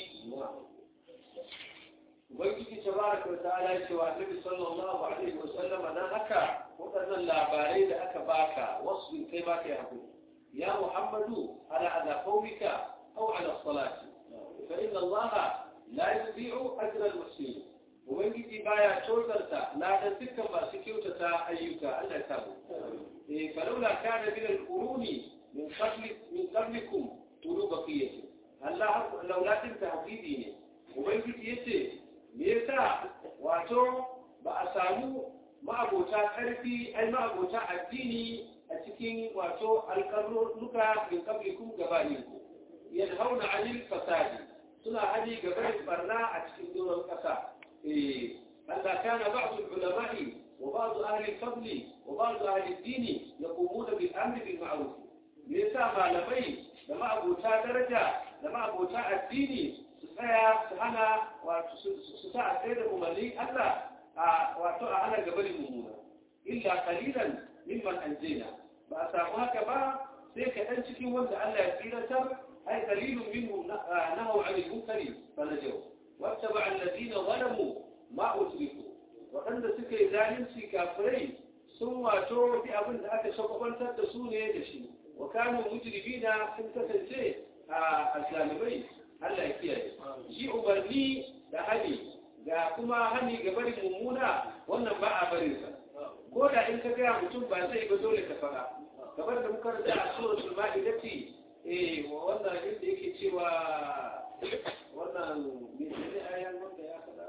ubangiji tabaraka wa ta'ala ya ce wa annabi sallallahu alaihi wa sallam dan haka wadannan labarai da aka baka wasu kai ba kai hakuri ya muhammadu ala ala qaumika aw ala salati fa inna allaha la yudhi'u ajra al-muslimin ubangiji baya tozarta ladan dukkan masu kyautata ayyuka Allah ya sabo eh falawla kana min al-quruni min qabli min qablikum tulu baqiyati Allah laula tin tahdidi ne ubangiji yace me yasa wato ba a samu ma'abota karfi ai ma'abota addini a cikin wato alƙarnuka min qablikum gabaninku yanhauna 'anil fasadi suna hali gaban barna a cikin doron ƙasa ألا كان بعض العلماء وبعض أهل الفضل وبعض أهل الدين يقومون بالأمر بالمعروف ليس ما لبي لما أبو تا درجة لما أبو تا الدين سسايا سهنا وسساء سيد أمالي ألا وأتوى أنا قبل المؤمنة إلا قليلا ممن أنجينا بأسامها كبا سيكا أنشكي وانت ألا يسيرة أي قليل منهم نهوا عن المنكر فنجوا واتبع الذين ظلموا ما أتركوا وأن سكي ذالنسي كافرين ثم تو في أبن ذاك شقبان تدسوني يدشي وكانوا مجرمين سنتسل شيء الظالمين Allah ya kiyaye shi umarni da hani ga kuma hani ga barin mummuna wannan ba a barin sa ko da in ka gaya mutum ba zai ba dole ka fara kamar da muka rada a suratul ma'idati eh wannan inda yake cewa wannan menene ayan wanda ya faɗa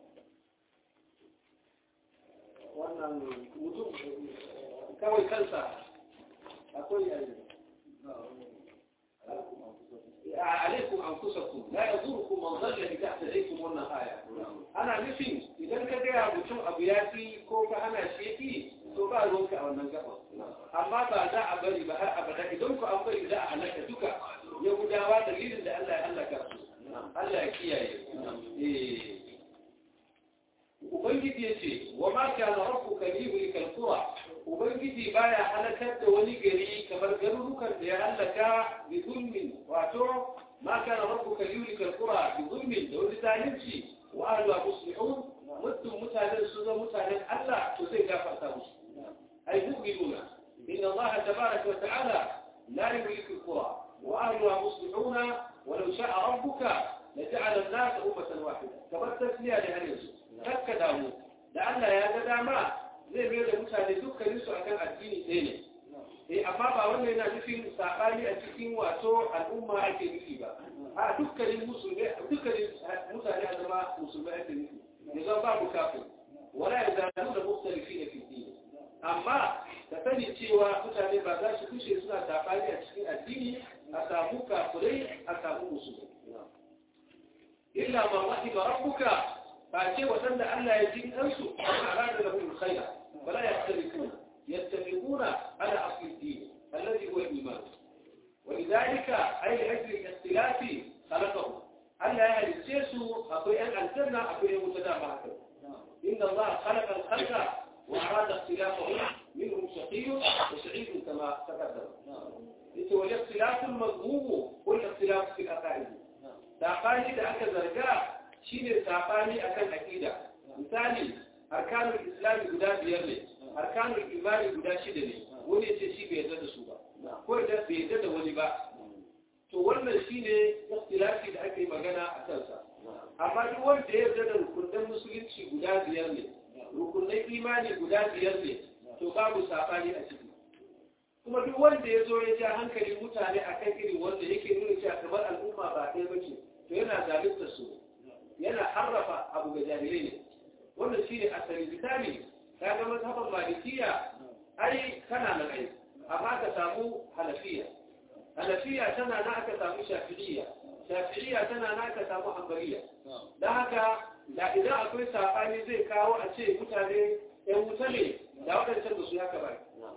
wannan mutum kawai kansa akwai yayi عليكم أنفسكم لا يضركم من ضل إذا اهتديتم wannan aya ana nufin idan ka gaya mutum abu ya fi ko ka hana shi yafi to ba ruwanka a wannan gaba amma ba za a bari ba har abada idan ku an bari za a halaka duka yahudawa dalilin da Allah ya halaka su Allah ya kiyaye ubangiji ya ce wa ma kana rabbuka liyuhlikal qura ubangiji baya halakar da wani gari kamar garurukan da ya halaka bi zulmin wato ma kana rabbuka liyuhlikal qura bi zulmin da wani zalunci wa ahluha muslihun mutum mutanen su zo mutanen Allah to zai gafarta musu ay mu'minuna inna Allah tabaraka wa ta'ala la yuhliku al-qura wa ahluha muslihuna ولو شاء ربك لجعل الناس أمة واحدة كما التسلية لهل kakka damu da Allah ya ga dama zai mai da mutane dukkanin su akan addini ɗaya ne eh amma ba wannan yana nufin sabani a cikin wato al'umma ake nufi ba a dukkanin musulmi dukkanin mutane a zama musulmai ake nufi ya zama babu kafin wala ya zalu da mustalifi na fi amma ka sani cewa mutane ba za su kushe suna sabani a cikin addini a samu kafirai a samu musulmi illa man rahima rabbuka ba ce waɗanda Allah ya ji kansu amma arada lahum alkhaira wala yastabiquna yastabiquna ala asli din alladhi huwa al-iman ولذلك أي لأجل الاختلاف خلقه ألا يهلسيسوا أقوي أن الجنة أقوي متدامع إن الله خلق الخلق وأراد اختلافهم منهم شقي وسعيد كما تقدم والاختلاف المذموم هو الاختلاف في العقائد saɓani da aka zarga shine saɓani akan aƙida misali arkanul islami guda biyar ne arkanul imani guda shida ne wani ce shi bai yarda da su ba ko da bai yarda da wani ba to wannan shine ikhtilafi da ake magana a kansa amma duk wanda ya yarda da rukunin musulunci guda biyar ne rukunin imani guda biyar ne to babu saɓani a ciki kuma duk wanda ya zo ya ja hankali mutane a kan irin wanda yake nuna cewa kamar al'umma ba ɗaya ba ce to yana zalunta su yana harrafa abu ga jahilai ne wannan shine asali misali ka ga mazhaban malikiya ai kana nan ai amma ka samu hanafiya hanafiya tana na aka samu shafi'iyya shafi'iyya tana na aka samu hanbaliya dan haka da idan akwai sabani zai kawo a ce mutane yan wuta ne da waɗancan da su haka ba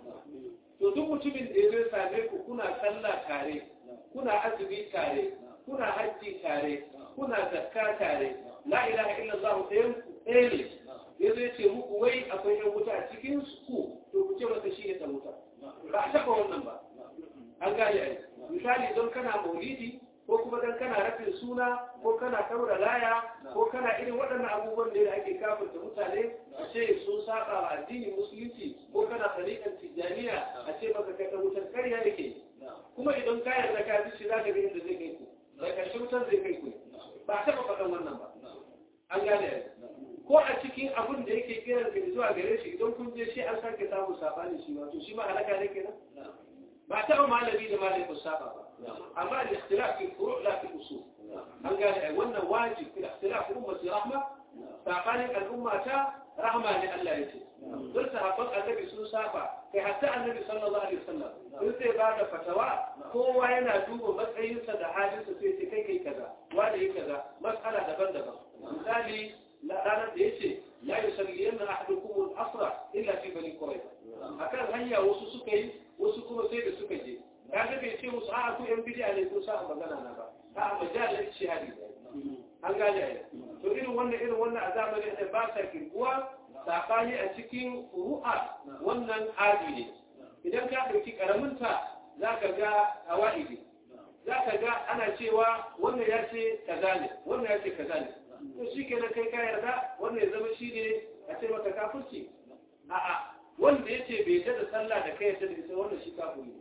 to duk mutumin da ya zo same ku kuna sallah tare kuna azumi tare kuna hajji tare kuna zakka tare la ilaha illallah ɗayan ku ɗaya ne ya zo ce muku wai akwai yan wuta a cikin ku to ku ce masa shi ne ta wuta ba a taɓa wannan ba an gane ai misali don kana maulidi ko kuma don kana rafin suna ko kana kaura laya ko kana irin waɗannan abubuwan da ake kafirta mutane a ce sun saba wa addinin musulunci ko kana tsarikan tijjaniya a ce maka kai wutar karya yake kuma idan ka yarda ka bi shi za ka ga inda zai kai ku da ƙarshe wutar zai kai ku ba a taɓa faɗan wannan ba an gane ai ko a cikin abin da yake kiran ka zuwa gare shi idan kun je shi an sake samu sabani shi ma to shi ma halaka ne kenan ba taɓa malami da malami ba saba ba amma al-ikhtilaf fi furu' la fi usul an gane ai wannan wajib fi ikhtilaf ummati rahma sabanin al'umma ta rahma ne Allah yake don sahabban annabi sun saba kai hatta annabi sallallahu alaihi wasallam in sai ba da fatawa kowa yana duba matsayinsa da halinsa sai ce kai kai kaza wani yi kaza mas'ala daban-daban misali ranar da yace la yusalliyanna ahadukum al-asra illa fi bani quraiza akan hanya wasu suka yi wasu kuma sai da suka je kaga bai ce musu a'a ku yan bid'a ne ko sa magana na ba a'a majalar shahadi an gane ai to irin wannan irin wannan a zamanin da ba sa kirkuwa sakani a cikin ru'a wannan adi ne idan ka ɗauki karaminta za ka ga awa'idi za ka ga ana cewa wannan ya ce kaza ne wannan ya ce kaza ne to shi kenan kai ka yarda wannan ya zama shi ne a ce maka kafirci a'a wanda ya ce bai da sallah da kai yarda da ita wannan shi kafiri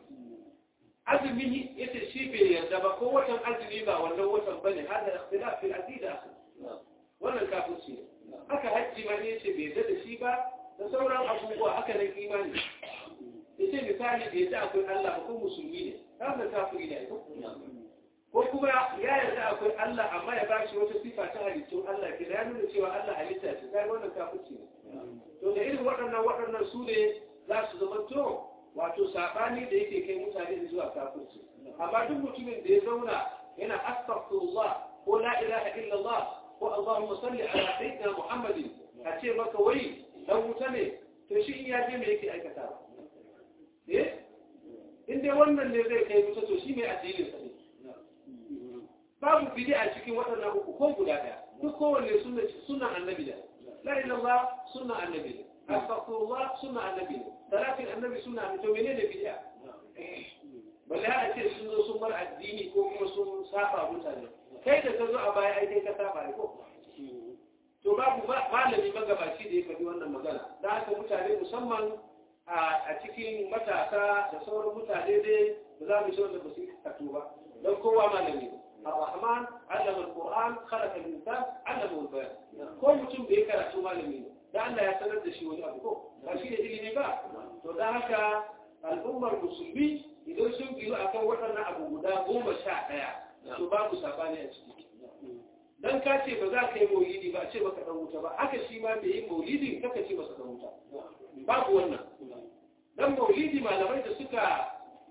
azumi ya ce shi bai yarda ba ko watan azumi ba wannan watan bane har da ikhtilaf fil aqida wannan kafirci ne haka hajji ma ne ce bai yarda da shi ba da sauran abubuwa haka nan imani ya ce misali da yarda akwai Allah ba ko musulmi ne wannan kafiri ne ko kuma ya yarda akwai Allah amma ya bashi wata sifa ta halittun Allah ke ya nuna cewa Allah halitta ce kai wannan kafirci ne to da irin waɗannan waɗannan su ne za su zama to wato saɓani da yake kai mutane da zuwa kafirci amma duk mutumin da ya zauna yana astaghfirullah ko la ilaha illallah ko allahumma salli ala sayyidina muhammadin a ce maka wai dan wuta ne to shi in ya je me yake aikata eh in dai wannan ne zai kai wuta to shi mai addinin sa ne babu bid'a cikin waɗannan uku ko guda ɗaya duk kowanne sunna sunnan annabi da la ilallah sunna annabi ne astaghfirullah sunna annabi ne salatin annabi sunna annabi to menene bid'a balle a ce sun zo sun bar addini ko kuma sun saba mutane kai da ka zo a baya ai kai ka saba ne ko to babu malami magabaci da ya faɗi wannan magana da haka mutane musamman a cikin matasa da sauran mutane dai ba za mu shi wanda ba su yi karatu ba don kowa malami ne الرحمن علم القرآن خلق الإنسان علمه البيان كل mutum da ya karatu malami ne da Allah ya sanar da shi wani abu ko ba shi da ilimi ba to da haka al'ummar musulmi idan sun giru akan waɗannan abu guda goma sha ɗaya to babu sabani a ciki dan ka ce ba za ka yi maulidi ba ce baka dan wuta ba haka shi ma bai yi maulidi kaka ce masa dan wuta babu wannan dan maulidi malamai da suka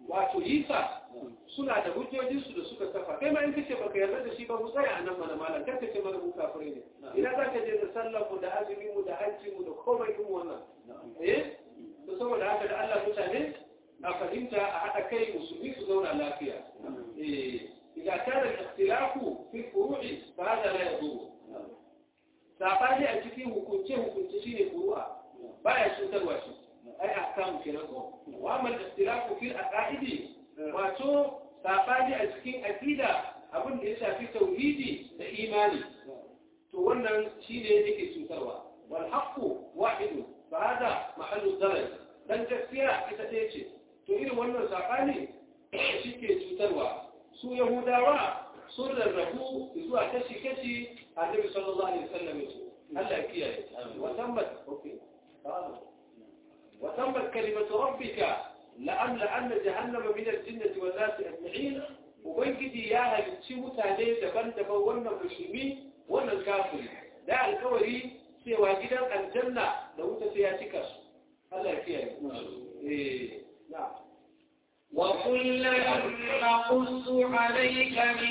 wato yisa suna da hujjojinsu da suka kafa kai ma in kace baka yarda da shi ba mu tsaya a nan mana malam kar ka ce mana mu kafirai ne ina za ka je da sallar mu da azumin mu da hajji mu da komai din wannan eh to saboda haka da Allah mutane a fahimta a haɗa kai musulmi su zauna lafiya eh إذا كان الاختلاف في الفروع فهذا لا يضر sabani a cikin hukunce hukunce shine furu'a baya cutarwa shi ai ahkamu kenan ko wa amma al-ikhtilafu fil aqaidi wato sabani a cikin aqida abin da ya shafi tauhidi da imani to wannan shine yake cutarwa wal haqqu wahid fa hada mahallu darar dan gaskiya ita ce ce to irin wannan sabani shike cutarwa su yahudawa sun rarrabu zuwa kashi-kashi a nabi sallallahu alaihi wasallam yace Allah kiyaye wa tammat okay wa tammat kalimatu rabbika la amla anna jahannama min al-jinnati wan nasi ajma'in ubangiji ya halicci mutane daban-daban wannan musulmi wannan kafiri da alkawari cewa gidan aljanna da wuta sai ya cika su Allah ya kiyaye eh na'am وكلا نقص عليك من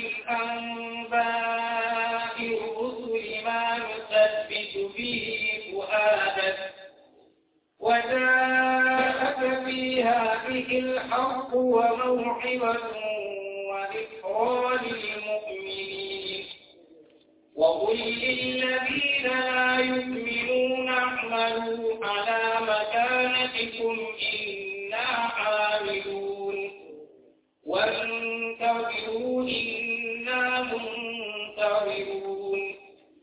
أنباء الرسل ما نثبت به فؤادك وجاءك في هذه الحق وموعظة وذكرى للمؤمنين وقل للذين لا يؤمنون اعملوا على مكانتكم إنا عاملون وانتظروا إنا منتظرون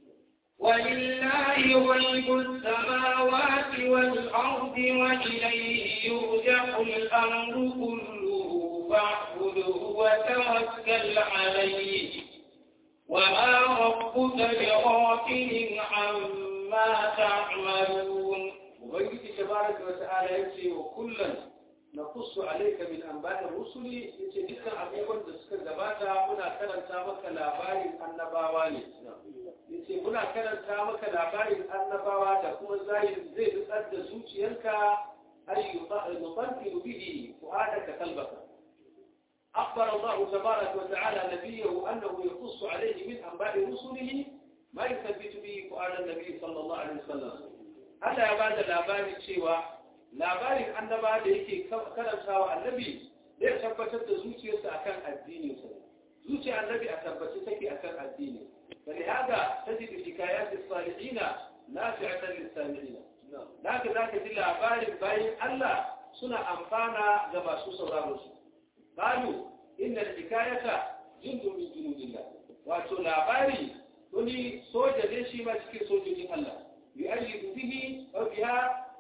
ولله غيب السماوات والأرض وإليه يرجع الأمر كله فاعبده وتوكل عليه وما ربك بغافل عما تعملون وبيجي تبارك وتعالى يمشي وكلا نقص عليك من أنباء الرسل يمشي دكا أبيضا دسكا زباتا منا كرن سامك لاباري النباواني يمشي منا كرن سامك لاباري النباوا دا كما زايد زيد أدى زوجي ينكا أي نطنفل به فؤادك قلبك أخبر الله تبارك وتعالى نبيه أنه يقص عليه من أنباء رسله ما يثبت به فؤاد النبي صلى الله عليه وسلم Allah ya bada labarin cewa labarin annaba da yake karantawa annabi zai tabbatar da zuciyarsa akan addini sa zuciyar annabi a tabbace take akan addini bali haka tajidu hikayat as-salihin nafi'atan lis-sami'in zaka zaka ji labarin bayin Allah suna amfana ga masu sauraron su qalu inna al-hikayata jundun min junudillah wato labari wani soja ne shi ma cikin sojojin Allah يؤيد به أو بها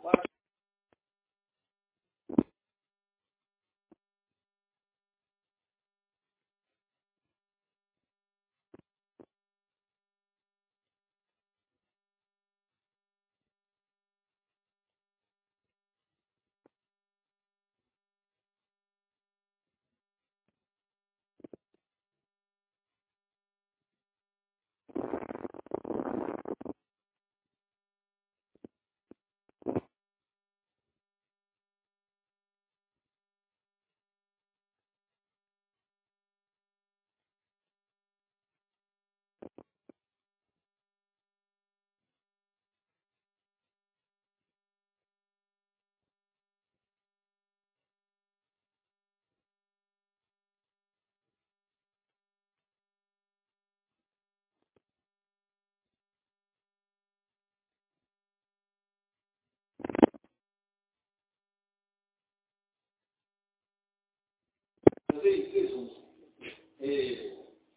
zai zai so eh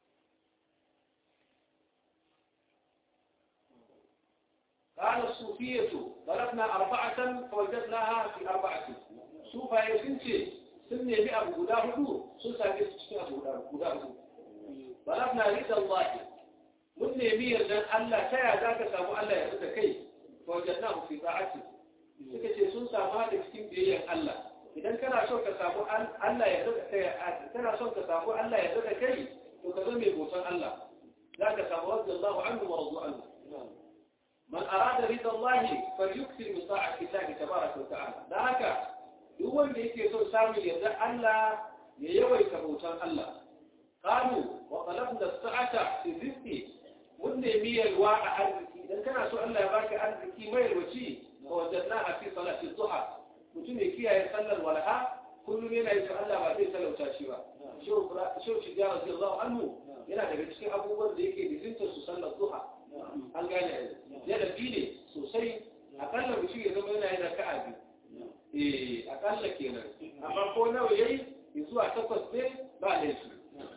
قال الصوفية ضربنا أربعة فوجدناها في أربعة صوفا يسنتي سنة مئة بقدا هدو سلسة بيسكين بقدا هدو ضربنا رضا الله من يمير لأن الله شاء ذاك سامو الله يرد كي فوجدناه في طاعته suka ce sun samu da cikin biyayyar Allah idan kana so ka samu Allah ya zaka kai kana son ka samu Allah ya zaka kai to ka zama mai bautan Allah za ka samu radiyallahu anhu wa radu anhu man arada rida Allah falyukthir min ta'ati Allah tabaraka wa ta'ala da haka duk wanda yake so samun yarda Allah ya yawaita bautan Allah qalu wa talabna sa'ata fi rizqi mun nemi yalwa a arziki idan kana so Allah ya baka arziki mai yalwaci fa wajanna a fi salati duha mutum ya kiyaye sallar walha kullum yana yin Allah ba zai talauta shi ba shehu shiga radiyallahu anhu yana daga cikin abubuwan da yake dizinta su sallar duha an gane yana bi ne sosai akalla mutum ya zama yana yin raka'a biyu eh akalla kenan amma ko nawa yayi zuwa takwas ne ba laifi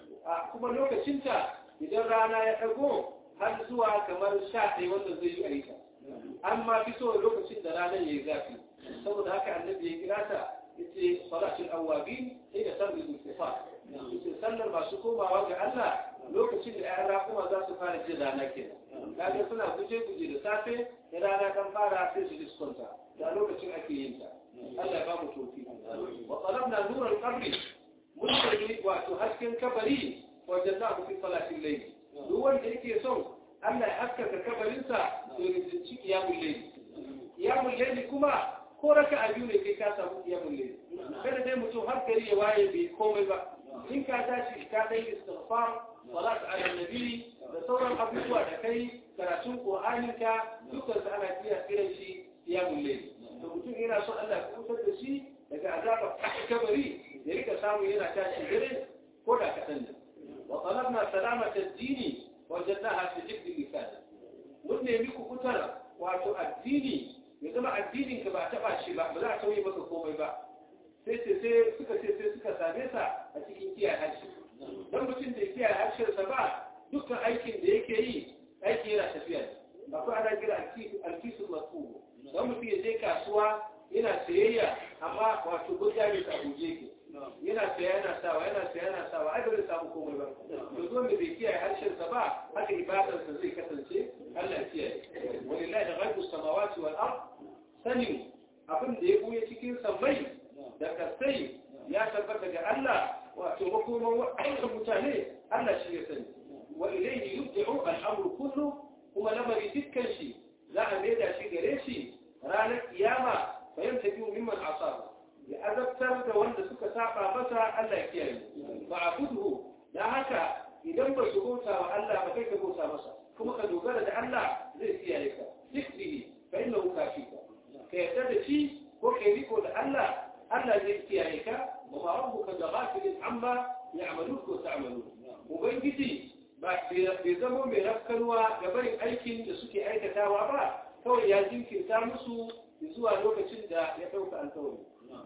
a kuma lokacinta idan rana ya ɗago har zuwa kamar sha ɗaya wanda zai yi aika amma fi so lokacin da ranar ya yi zafi saboda haka annabi ya kira ta yace salatul awwabin sai da sallar istighfar yace sallar masu komawa ga Allah lokacin da ƴaƴan kuma za su fara jin rana kenan kaga suna guje guje da safe da rana kan fara sai su diskonta da lokacin ake yin ta Allah ya ba mu tofi wa talabna nural qabri mun yi wato hasken kabari wajen za ku fi salatin laifi duk wanda yake son Allah ya haskaka kabarinsa to ya zinci kiyamun laifi kiyamun laifi kuma ko raka a biyu ne kai ka samu kiyamun laifi kada dai mutum har gari ya waye bai komai ba in ka tashi ka dai istighfar salat ala nabi da sauran abubuwa da kai karatun qur'anin ka dukkan su ana kiya kiran shi kiyamun laifi to mutum yana son Allah ya kusantar da shi daga azabar kabari ya rika samu yana tashi dare ko da kaɗan ne وطلبنا سلامة الدين وجدناها في جد اللسان mun nemi ku kutar wato addini ya zama addinin ka ba taɓa shi ba ba za a sauye maka komai ba sai sai sai suka ce sai suka same sa a cikin kiyaye harshe dan mutum da kiyaye harshensa ba dukkan aikin da yake yi aiki yana tafiya akwai ana kira alkisu masu dan mutum ya je kasuwa yana sayayya amma wato gudja ne ta guje ke yana saya yana sawa yana saya yana sawa ai ba zai samu komai ba to zo da bai kiyaye harshen sa ba haka ibadar sa zai kasance Allah ya kiyaye walillahi ghaibu samawati wal ard sanin abin da ya buye cikin sammai da kasai ya tabbata ga Allah wato makoman wa'annan mutane Allah shi ya sani wa ilayhi yubdi'u al-amru kullu kuma lamari dukkan shi za a maida shi gare shi ranar kiyama fahimta biyu mimman asaba ya azabtar da wanda suka saba masa Allah ya kiyaye ba a kudu da haka idan ba su bauta wa Allah ba kai ka bauta masa kuma ka dogara da Allah zai kiyaye ka sikdihi fa innahu kafika ka yarda da shi ko kai riko da Allah Allah zai kiyaye ka wa ma rabbuka ghafilin amma ya'malun ko ta'malun ubangiji ba bai zama mai rafkanwa ga barin aikin da suke aikatawa ba kawai ya jinkirta musu zuwa lokacin da ya ɗauka alkawari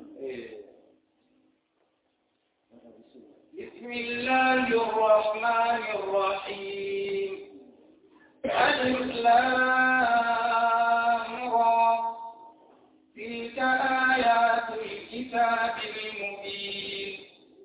بسم الله الرحمن الرحيم ألف تلك آيات الكتاب المبين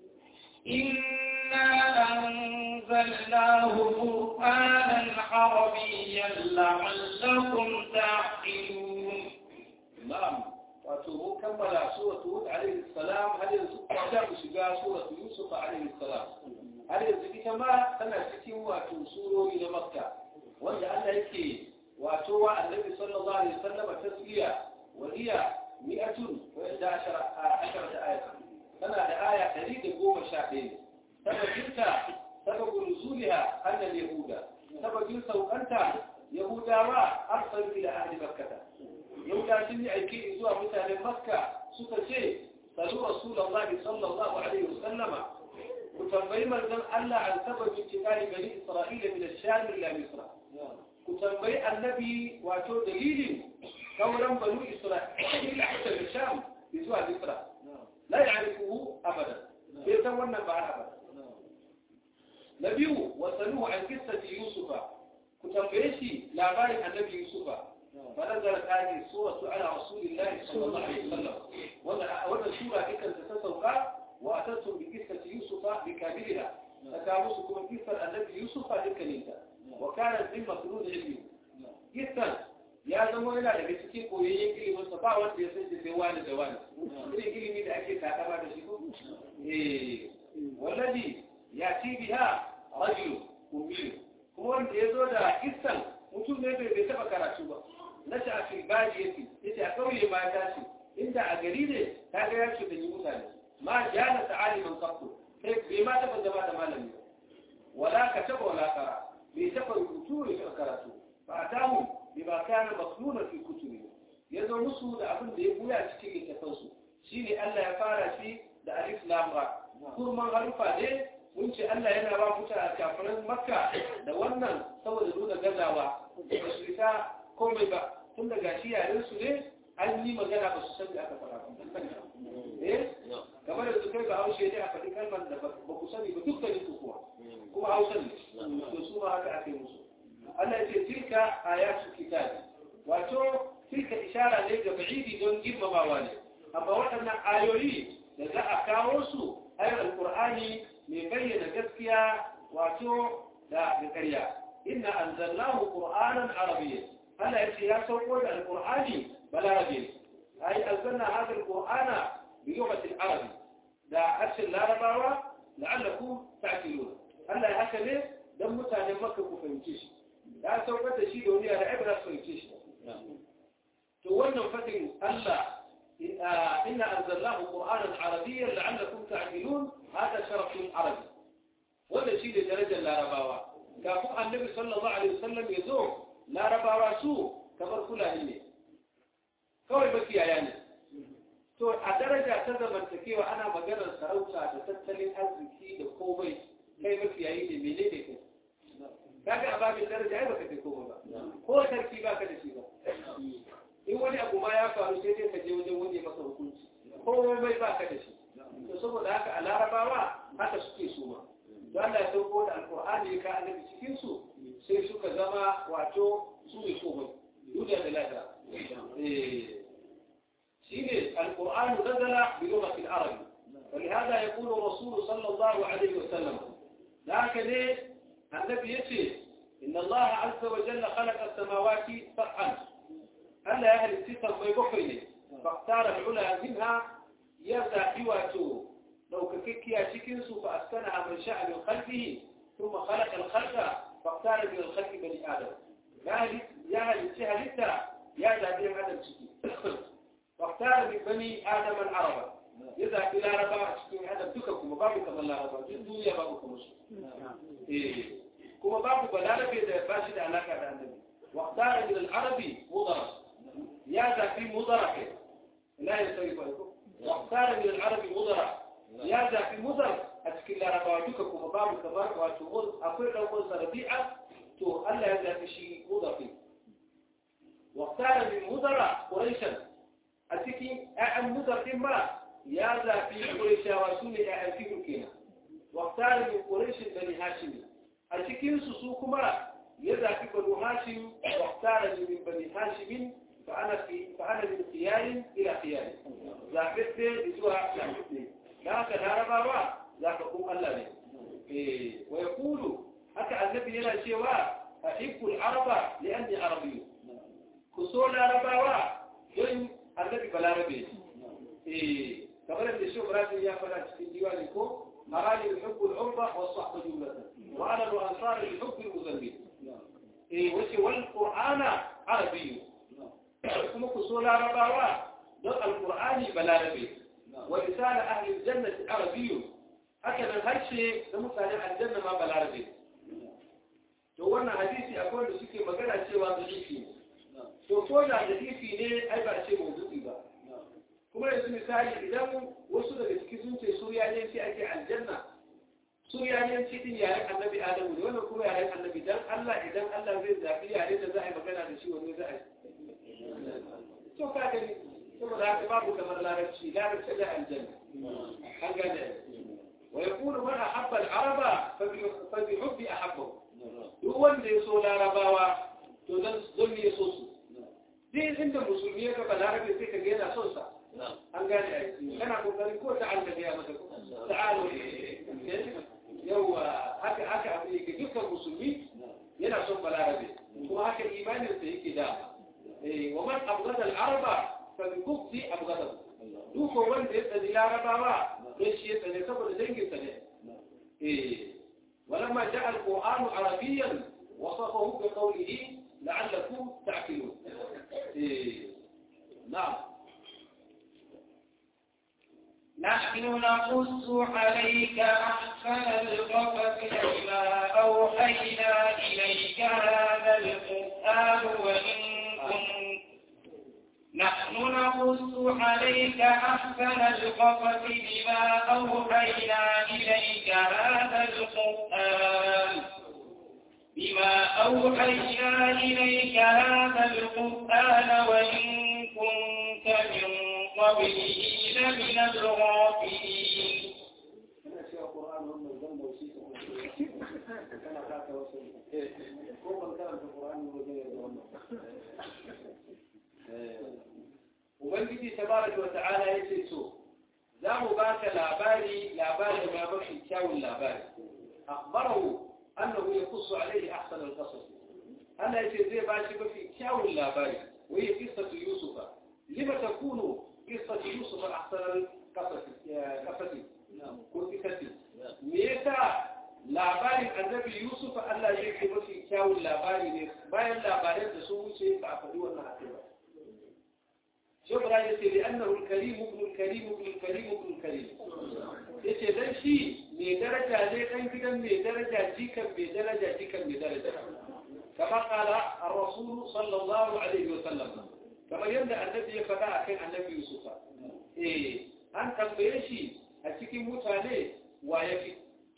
إنا أنزلناه قرآنا عربيا لعلكم تعقلون نعم wato mun kammala suratu hud alaihi salam har yanzu za mu shiga suratu yusuf alaihi salam har yanzu ita ma tana cikin wato surori na makka wanda Allah yake wato wa annabi sallallahu alaihi wasallam tasliya wa hiya mi'atun wa yadda ashara ashara ayat tana da aya 111 sababinta sababu nuzuliha anna yahuda sababin saukanta yahudawa arsalu ila ahli makkah yauda sun yi aiki zuwa mutanen makka suka ce salu rasulullahi sallallahu alaihi wasallama ku tambayi manzon Allah an sababin cikari bani Isra'ila min ash-Sham ila Misra ku tambayi annabi wato dalilin kauran banu Isra'ila hatta da Sham zuwa Misra la ya'rifuhu abadan bai san wannan ba abada na biyu wasaluhu an qissati yusufa ku tambaye shi labarin annabi yusufa فنزلت هذه السورة على رسول الله صلى الله عليه وسلم وأن السورة إذا تتسوقا وأتتم بقصة يوسف بكاملها فتابوسكم قصة النبي يوسف لكنيتا وكانت من مخلوق علمي قصة ya zama yana daga cikin koyayyen ilimin sa ba wanda ya san sai wani da wani irin ilimi da ake takama da shi ko eh wallazi yati biha rajul ummi kuma wanda ya zo da kissan mutum ne bai taba karatu ba na shi a filbaji yake yace a kauye ma ta ce inda a gari ne ta kaga ya ce da yi mutane ma jana ta'aliman qattu sai bai ma taba zama da malami wala ka taba wala kara bai taba rubutu ne karatu fa atahu bima kana masnuna fi kutubi yazo musu da abin da ya buya cikin littafansu shine Allah ya fara shi da alif lam ra kurman harufa ne mun ce Allah yana ba muta kafirin makka da wannan saboda nuna gazawa ba su isa komai ba tun da gashi yaren su ne an yi magana ba su san da aka fara eh kamar da su kai ba haushe ne a faɗi kalmar da ba ku sani ba dukkanin su kuwa kuma hausa ne to su ma haka aka yi musu Allah ya ce tilka ayatu kitabi wato tilka ishara ne ga ba'idi don girmamawa ne amma waɗannan ayoyi da za a kawo su ayar alƙur'ani mai bayyana gaskiya wato da ƙarya inna anzalnahu qur'anan arabiyyan Allah yace ya sauko da alƙur'ani balarabi ai anzalna hadha alqur'ana bi lughati al-arab da harshen larabawa la'allakum ta'qilun Allah ya haka ne dan mutanen makka ku fahimce shi ya saukar da shi da wani yare ibra su fahimce shi to wannan fadin Allah إن أنزلناه قرآنا عربيا لعلكم تعقلون هذا شرف عربي وهذا شيء لدرجة لا رباوة كافو النبي صلى الله عليه وسلم يزور لا رباوة سوء كبر كل هني كوي بكي يعني to a daraja ta zamantakewa ana maganar sarauta da tattalin arziki da komai kai mafiyayi ne mene ne kai kaga a babin daraja ai baka kai komai ba ko sarki baka da shi ba in wani abu ma ya faru sai dai ka je wajen wani masa hukunci komai ba ka da shi to saboda haka a larabawa haka suke su ma to Allah ya sauko da alqur'ani ka annabi cikin su sai suka zama wato su ne komai duniya da lada eh shine alqur'an nazala bi lughati al-arab ولهذا يقول الرسول صلى الله عليه وسلم لكن النبي يتي إن الله عز وجل خلق السماوات سبعا ألا أهل الستة ما يبقيني فاختار العلا منها يبدأ حواته لو ككيكيا شكنسو فأسكنها من شاء من خلقه ثم خلق الخلق فاختار من الخلق بني آدم يا أهل السهلتة يا ذا آدم شكي واختار من بني آدم العرب إذا إلى ربا شكي آدم دككم وبابك من الله ربا الدنيا بابكم إيه كما بابك بلا ربي إذا باشد علاقة عن النبي واختار من العربي مضرب يا ذا في مضرع لا يسوي بالكم واختار من العربي مضرع يا ذا في مضرع أتكلم رباوتك كما بابك بارك وتقول أقول لو قلت ربيعة تو ألا هذا في شيء مضرع واختار من مضرع قريشا أتكي أعم مضرع ما يا ذا في قريشا وسوني أعم في كينا واختار من قريش بني هاشم أتكي سسوكما يذا في بنو هاشم واختار من بني هاشم فأنا في فأنا من خيار إلى خيار ذاكت بسوها ذاكت ذاك الهربا با ذاك قوم الله إيه ويقول حتى النبي هنا شيوا أحب العرب لأني عربي كسول العربا وين النبي بلا ربي إيه كما لم يشوف راسي يا فلان في ديوانكم أراني يحب العرب والصحب جملة وأنا الأنصار لحب المذنبين إيه وشي والقرآن عربي kuma ku so larabawa don alkur'ani balarabe wa lisana ahli jannati arabiyyu haka nan harshe da mutanen aljanna ma balarabe to wannan hadisi akwai wanda suke magana cewa hadisi ne to ko da hadisi ne ai ba ce mawdu'i ba kuma yanzu misali idan wasu daga ciki sun ce suriyanci ake aljanna suriyanci din yaren annabi adamu ne wannan kuma yaren annabi dan Allah idan Allah zai zabi yare da za a yi magana da shi wani za a yi to ka gani saboda haka babu kamar larabci larabci da aljanna an gane wa yaqulu man ahabba al-araba fa bi hubbi ahabbahu duk wanda ya so larabawa to dan don ya so su dai inda musulmi ya ga larabe sai ka ga yana son sa an gane ai kana kokarin ko ta Allah ya maka ta'alu yawa haka haka abin yake dukkan musulmi yana son balarabe kuma haka imanin sa yake da ومن أبغض العرب فبكفت أبغضه دوكو وند يتدي العرب ليش يتدي سبب دنجي تدي إيه ولما جاء القرآن عربيا وصفه بقوله لعلكم تعقلون إيه نعم نحن نقص عليك أحسن القصص بما أوحينا إليك هذا القرآن وإن كنت نحن نقص عليك أحسن القصص بما أوحينا إليك هذا القرآن بما أوحينا إليك هذا القرآن وإن كنت من قبله لمن الغافلين kana cewa Qur'an wannan zan bauci ka kana kaka wasu ko ban karanta Qur'ani ba zai yarda wannan Ubangiji tabaraka wa ta'ala yace to za mu baka labari labari ma mafi kyawun labari akhbarahu annahu yaqussu alayhi ahsan al-qasas Allah yace zai ba shi mafi kyawun labari wa hiya qissatu yusufa lima takunu qissatu yusufa ahsan al-qasas qasas ko qissati me yasa labarin annabi yusuf Allah yake mafi kyawun labari ne bayan labaran da sun wuce ba a faɗi wannan haɗe ba شبرا يتي لأنه الكريم ابن الكريم ابن الكريم ابن الكريم يتي دان شي مي درجة لي دان جدن مي درجة جيكا مي درجة جيكا مي درجة كما قال الرسول صلى الله عليه وسلم كما يبدأ النبي يفدع كان النبي يوسف إيه أن تنبيه شي أتكي متاني ويفي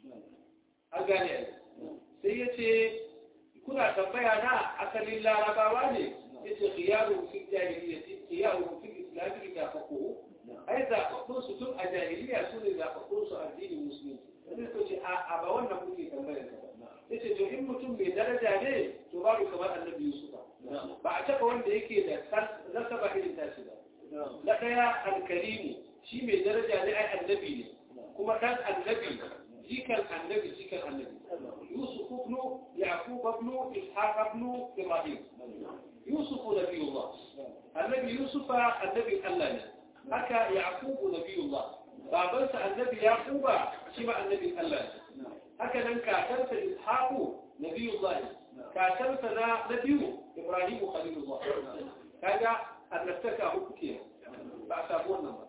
أغاني سيتي كنا تنبيه أنا أسل الله رباواني yace khiyaru fi jahiliyyati khiyaru fi islam idza faqahu ai da faqahu su tun a jahiliya su ne da faqahu su addinin musulunci sai to ce a ba wannan kuke tambayar ka yace to in mutum mai daraja ne to babu kamar annabi yusuf ba a taba wanda yake da nasaba irin tashi ba na daya alkarimu shi mai daraja ne ai annabi ne kuma dan annabi jikan annabi jikan annabi yusuf ibn yaqub ibn ishaq ibn ibrahim يوسف نبي الله النبي يوسف النبي الله هكا يعقوب نبي الله بابنس النبي يعقوب شبع النبي الله هكذا كاتنس إسحاق نبي الله كاتنس نبي إبراهيم خليل الله هذا أن نفتكى حكيا فأسابون نمر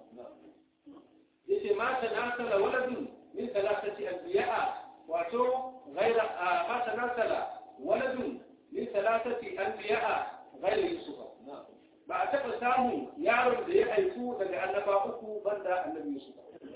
يتي ما تناسل ولد من ثلاثة أنبياء واتو غير آه ما تناسل ولد من ثلاثة أنبياء غير يوسف ba a taɓa samun yaron da ya haifu daga annaba uku banda annabi Yusuf.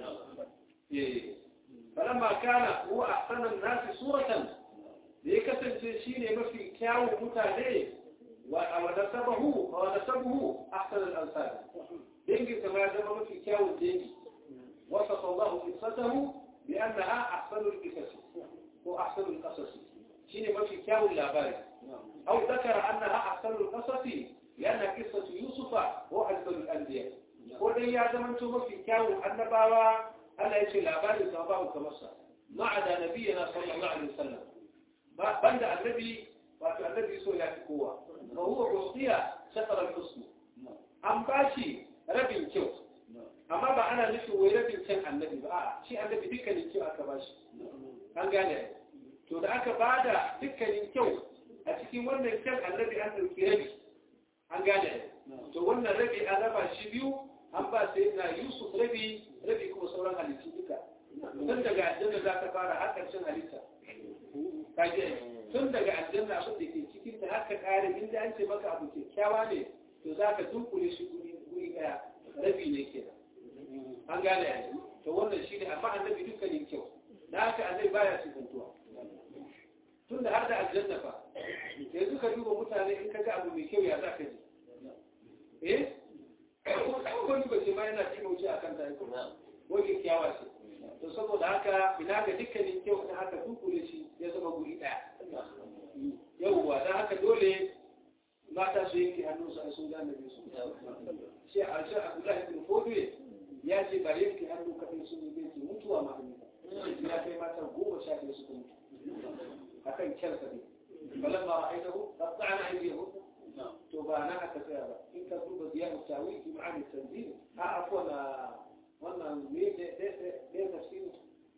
Falamma kana huwa ahsanan nasi suratan da ya kasance shine mafi kyawun mutane wa nasabahu wa nasabuhu ahsanal ansab. Dangin sa ya zama mafi kyawun dangi. وصف الله قصته بأنها أحسن القصص وأحسن القصص شيء ما في كاو اللاباري أو ذكر أنها أحسن القصص لأن قصة يوسف هو أجمل الأنبياء ودي يا زمن ما في كاو النباوة ألا يشي اللاباري سوابه كمسا ما عدا نبينا صلى الله عليه وسلم بند النبي وأتو النبي سوى يأتي قوة وهو عصية شطر الحسن أم باشي ربي كيوت amma ba ana nufin wai rabin can annabi ba a shi annabi dukkanin kyau aka ba shi an gane to da aka ba da dukkanin kyau a cikin wannan kyan annabi an ɗauki rabi an gane to wannan rabi an raba shi biyu an ba sai na yusuf rabi rabi kuma sauran halittu duka tun daga aljanna za ka fara har ƙarshen halitta kaje tun daga aljanna abin da ke cikin ta har ka kare inda an ce maka abu kyakkyawa ne to za ka dunkule shi guri ɗaya rabi ne kenan an gane yanzu to wannan shi ne amma annabi dukkanin kyau da haka annabi baya sifantuwa tun da har da aljanna fa yanzu ka duba mutane in ka ga abu mai kyau ya za ka ji eh wani ba ce ma yana cin wuce a kan ta ko wani kyawa ce to saboda haka ina ga dukkanin kyau da haka dukule shi ya zama guri daya yauwa da haka dole mata su yanke hannunsu a sun gane su shi a shi abdullahi bin fodwe ya ce ba yanke hannu kaɗai sun yi zai ce mutuwa ma hannu ya kai mata goma sha ɗaya suka mutu a kan kyarsa ne balan ma ra'ayi da hu ba ta ana aiki hu to ba na aka tsaya ba in ka duba ziya mutawi ki ma'ani tanzil a afuwa na wannan ne ɗaya tafsirin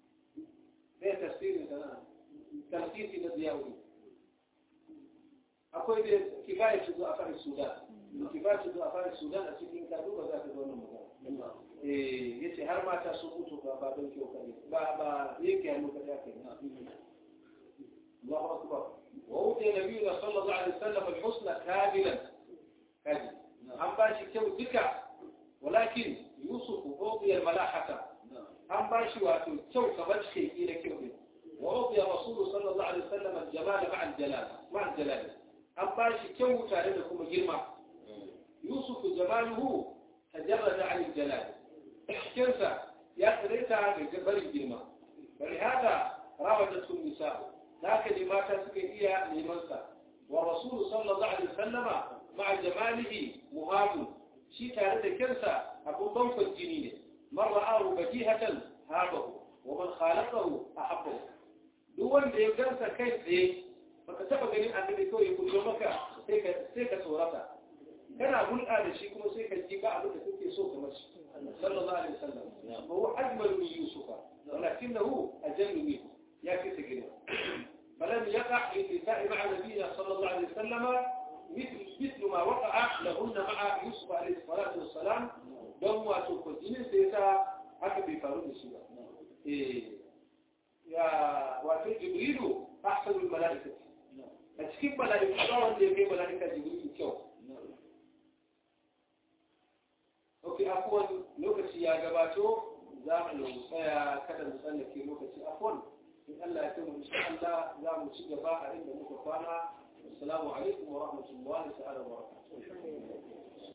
ɗaya tafsirin sana tafsiri na ziya wuri akwai da kifaya shigo a kan sudan intifati zuwa fara sudan a cikin ka duba za ka ga wannan magana eh yace har mata sun mutu ba ba don kyau kare ba ba yake hannu kada kai Allahu akbar wa uti nabiyuna sallallahu alaihi wasallam al-husna kamilan kaji an ba shi kyau duka walakin yusuf uti al-malahata an ba shi wato kyau kamar shi da kyau ne wa uti rasul sallallahu alaihi wasallam al-jamal ma'a al-jalal ma'a al-jalal an ba shi kyau tare da kuma girma yusuf jamaluhu tajarrada 'an al-jalal كنسا يقريتها بجبر الجرمة ولهذا راودته النساء لكن لما تسكيها لمنسى والرسول صلى الله عليه وسلم مع جماله مهاب شي تارد كنسا أبو ضوف الجنين من رآه بديهة هابه ومن خالقه أحبه دول da ya gansa kai tsaye baka taba ganin annabi kawai ya kullo maka sai ka tsorata kana hulɗa da shi kuma sai ka ji ba abin da kake so kamar shi صلى الله عليه وسلم وهو أجمل من يوسف ولكنه أجل منه يا كتجنا فلم يقع النساء مع نبينا صلى الله عليه وسلم مثل مثل ما وقع لهن مع يوسف عليه الصلاة والسلام دم وتوكلين سيسا حتى بفارون السورة إيه يا وفي جبريل أحسن الملائكة أتكيب ملائكة الله اللي في ملائكة جبريل كيو Ok, afuwan lokaci ya gabato za mu tsaya kada mu tsallake lokaci afuwan in Allah ya kai insha Allah za mu ci gaba a inda muka kwana assalamu alaikum wa rahmatullahi ta'ala wa barakatuh